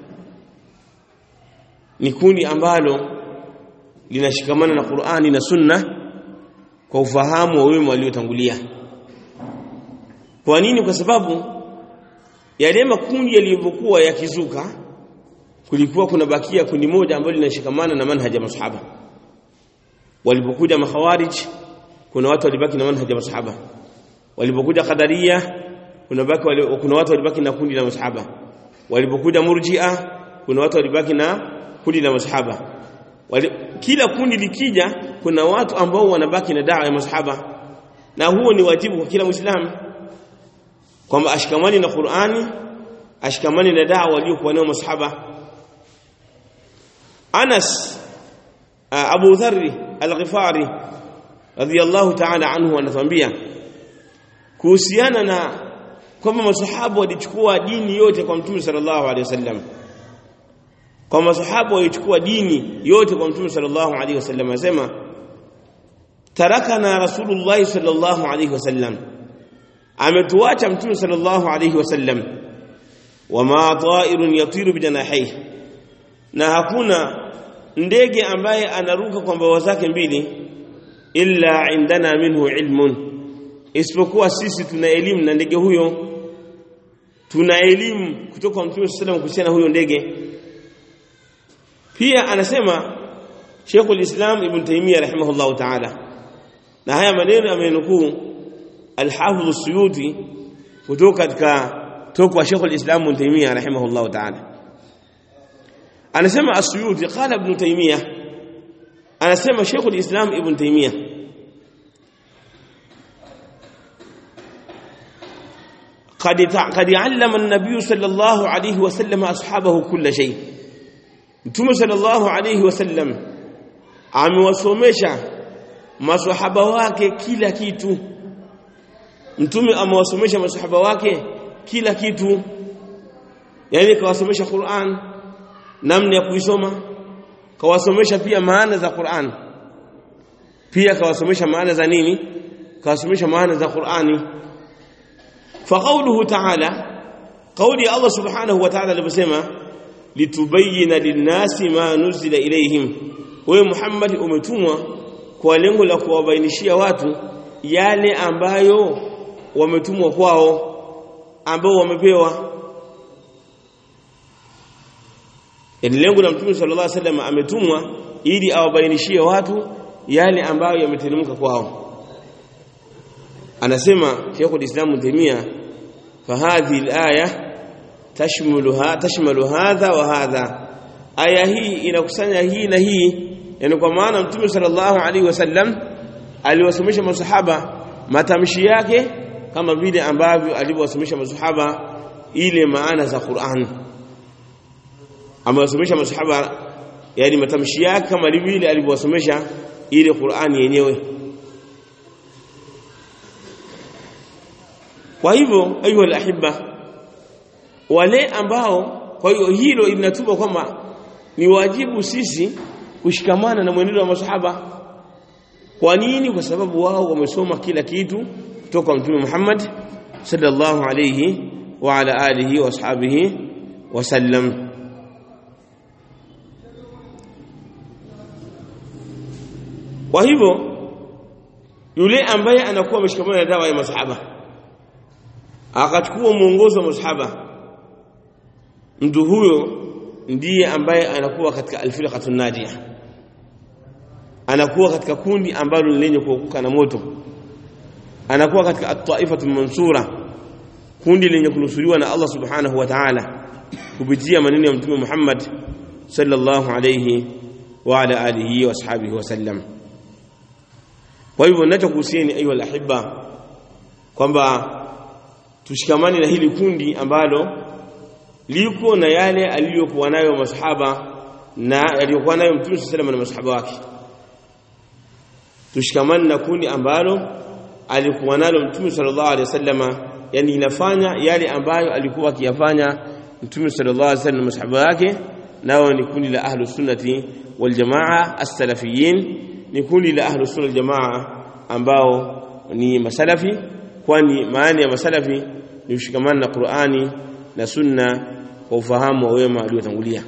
B: ni kundi ambalo linashikamana na Qur'ani na Sunna kwa ufahamu wa wema waliotangulia kwa nini kwa sababu yale makundi yaliyokuwa yakizuka kulikuwa kuna bakia kundi moja ambalo linashikamana na manhaja masahaba walipokuja makhawarij kuna watu walibaki na manhaja masahaba walipokuja qadaria kuna baki wali, kuna watu walibaki na kundi la masahaba walipokuja murji'a kuna watu walibaki na kundi la masahaba wali, kila kundi likija kuna watu ambao wanabaki na dawa ya masahaba na huo ni wajibu kwa kila muislamu kwamba ashikamani na Qur'ani ashikamani na dawa waliokuwa nayo masahaba Anas Abu Dharr Al-Ghifari radiyallahu ta'ala anhu anatuambia kuhusiana na kwamba masahaba walichukua dini yote kwa Mtume sallallahu alaihi wasallam kwa masahaba walichukua dini yote kwa Mtume sallallahu alaihi wasallam asema tarakana rasulullah sallallahu alaihi wasallam ametuacha Mtume sallallahu alaihi wasallam wama ta'irun yatiru bijanahihi na hakuna ndege ambaye anaruka kwa mbawa zake mbili illa indana minhu ilmun isipokuwa sisi tuna elimu na ndege huyo tuna elimu kutoka kwa Mtume sallallahu kuhusiana huyo ndege pia anasema Sheikhul Islam Ibn Taymiyyah rahimahullah ta'ala na haya maneno amenukuu Al-Hafidh As-Suyuti kutoka katika toka kwa Sheikhul Islam Ibn Taymiyyah rahimahullah ta'ala anasema As-Suyuti qala Ibn Taymiyyah anasema Sheikhul Islam Ibn Taymiyyah قد قد علم النبي صلى الله عليه وسلم اصحابه كل شيء Mtume sallallahu alayhi wasallam amewasomesha maswahaba wake kila kitu Mtume amewasomesha maswahaba wake kila kitu yani kawasomesha Qur'an namna ya kuisoma kawasomesha pia maana za Qur'an pia kawasomesha maana za nini kawasomesha maana za Qur'ani فقوله تعالى kauli ya Allah subhanahu wa ta'ala aliposema litubayyana linnasi ma nuzila ilaihim wewe Muhammad umetumwa kwa lengo la kuwabainishia watu yale ambayo wametumwa kwao ambao wamepewa yani lengo la mtume sallallahu alaihi wasallam ametumwa ili awabainishie watu yale ambayo yameteremka kwao anasema Sheikh al-Islam Taimia fahadhi al-aya tashmuluha tashmalu hadha wa hadha aya hii inakusanya hii na hii yani kwa maana mtume sallallahu alaihi wasallam aliwasomesha masahaba matamshi yake kama vile ambavyo alivyowasomesha masahaba ile maana za Qur'an amewasomesha masahaba yani matamshi yake kama vile alivyowasomesha ile Qur'an yenyewe kwa hivyo ayuha alahibba wale ambao kwa hiyo hilo linatupa kwamba ni wajibu sisi kushikamana na mwenendo wa masahaba kwa nini kwa sababu wao wamesoma kila kitu kutoka mtume Muhammad sallallahu alayhi wa ala alihi wa ashabihi wasallam kwa hivyo yule ambaye anakuwa ameshikamana na dawa ya masahaba akachukua mwongozo wa masahaba mtu huyo ndiye ambaye anakuwa katika alfirqatun najia anakuwa katika kundi ambalo lenye kuokoka na moto anakuwa katika at-taifatu mansura kundi lenye kunusuriwa na Allah subhanahu wa ta'ala kupitia maneno ya mtume Muhammad sallallahu alayhi wa ala alihi wa ashabihi wasallam kwa hivyo ninachokuhusieni ayu alahibba kwamba tushikamane na hili kundi ambalo liko na yale aliyokuwa nayo masahaba na aliyokuwa nayo mtume sallallahu na masahaba wake tushikamane na kundi ambalo alikuwa nalo mtume sallallahu alaihi wasallama yani inafanya yale ambayo alikuwa akiyafanya mtume sallallahu alaihi wasallam na masahaba wake nao ni kundi la ahlus sunnati wal jamaa as-salafiyin ni kundi la ahlus sunna wal jamaa ambao ni masalafi kwani maana ya masalafi ni kushikamana na Qur'ani na sunna kwa ufahamu wa wema waliotangulia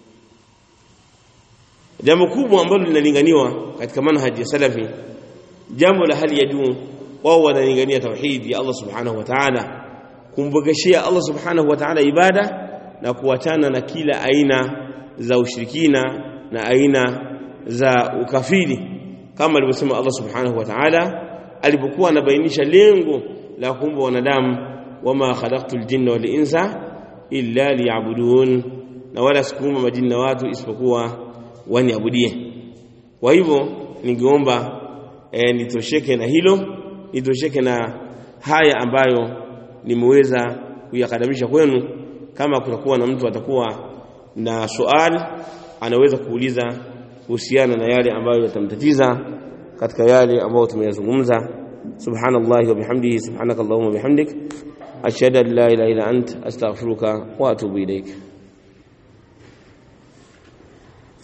B: jambo kubwa ambalo linalinganiwa katika manhaji ya salafi jambo la hali ya juu wao wanalingania tauhid ya Allah subhanahu wa ta'ala kumbogeshia Allah subhanahu wa ta'ala ibada na kuachana na kila aina za ushirikina na aina za ukafiri kama alivyosema Allah subhanahu wa ta'ala alipokuwa anabainisha lengo la kuumba wanadamu wama khalaqtul jinna wal insa illa liya'budun na wala sikuumba majini na watu isipokuwa waniabudie kwa hivyo ningeomba e, nitosheke na hilo nitosheke na haya ambayo nimeweza kuyakadamisha kwenu kama kutakuwa na mtu atakuwa na swali anaweza kuuliza kuhusiana na yale ambayo yatamtatiza katika yale ambayo tumeyazungumza subhanallahi wa bihamdihi subhanakallahumma bihamdik ashhadu an la ilaha illa ant astaghfiruka wa atubu ilaik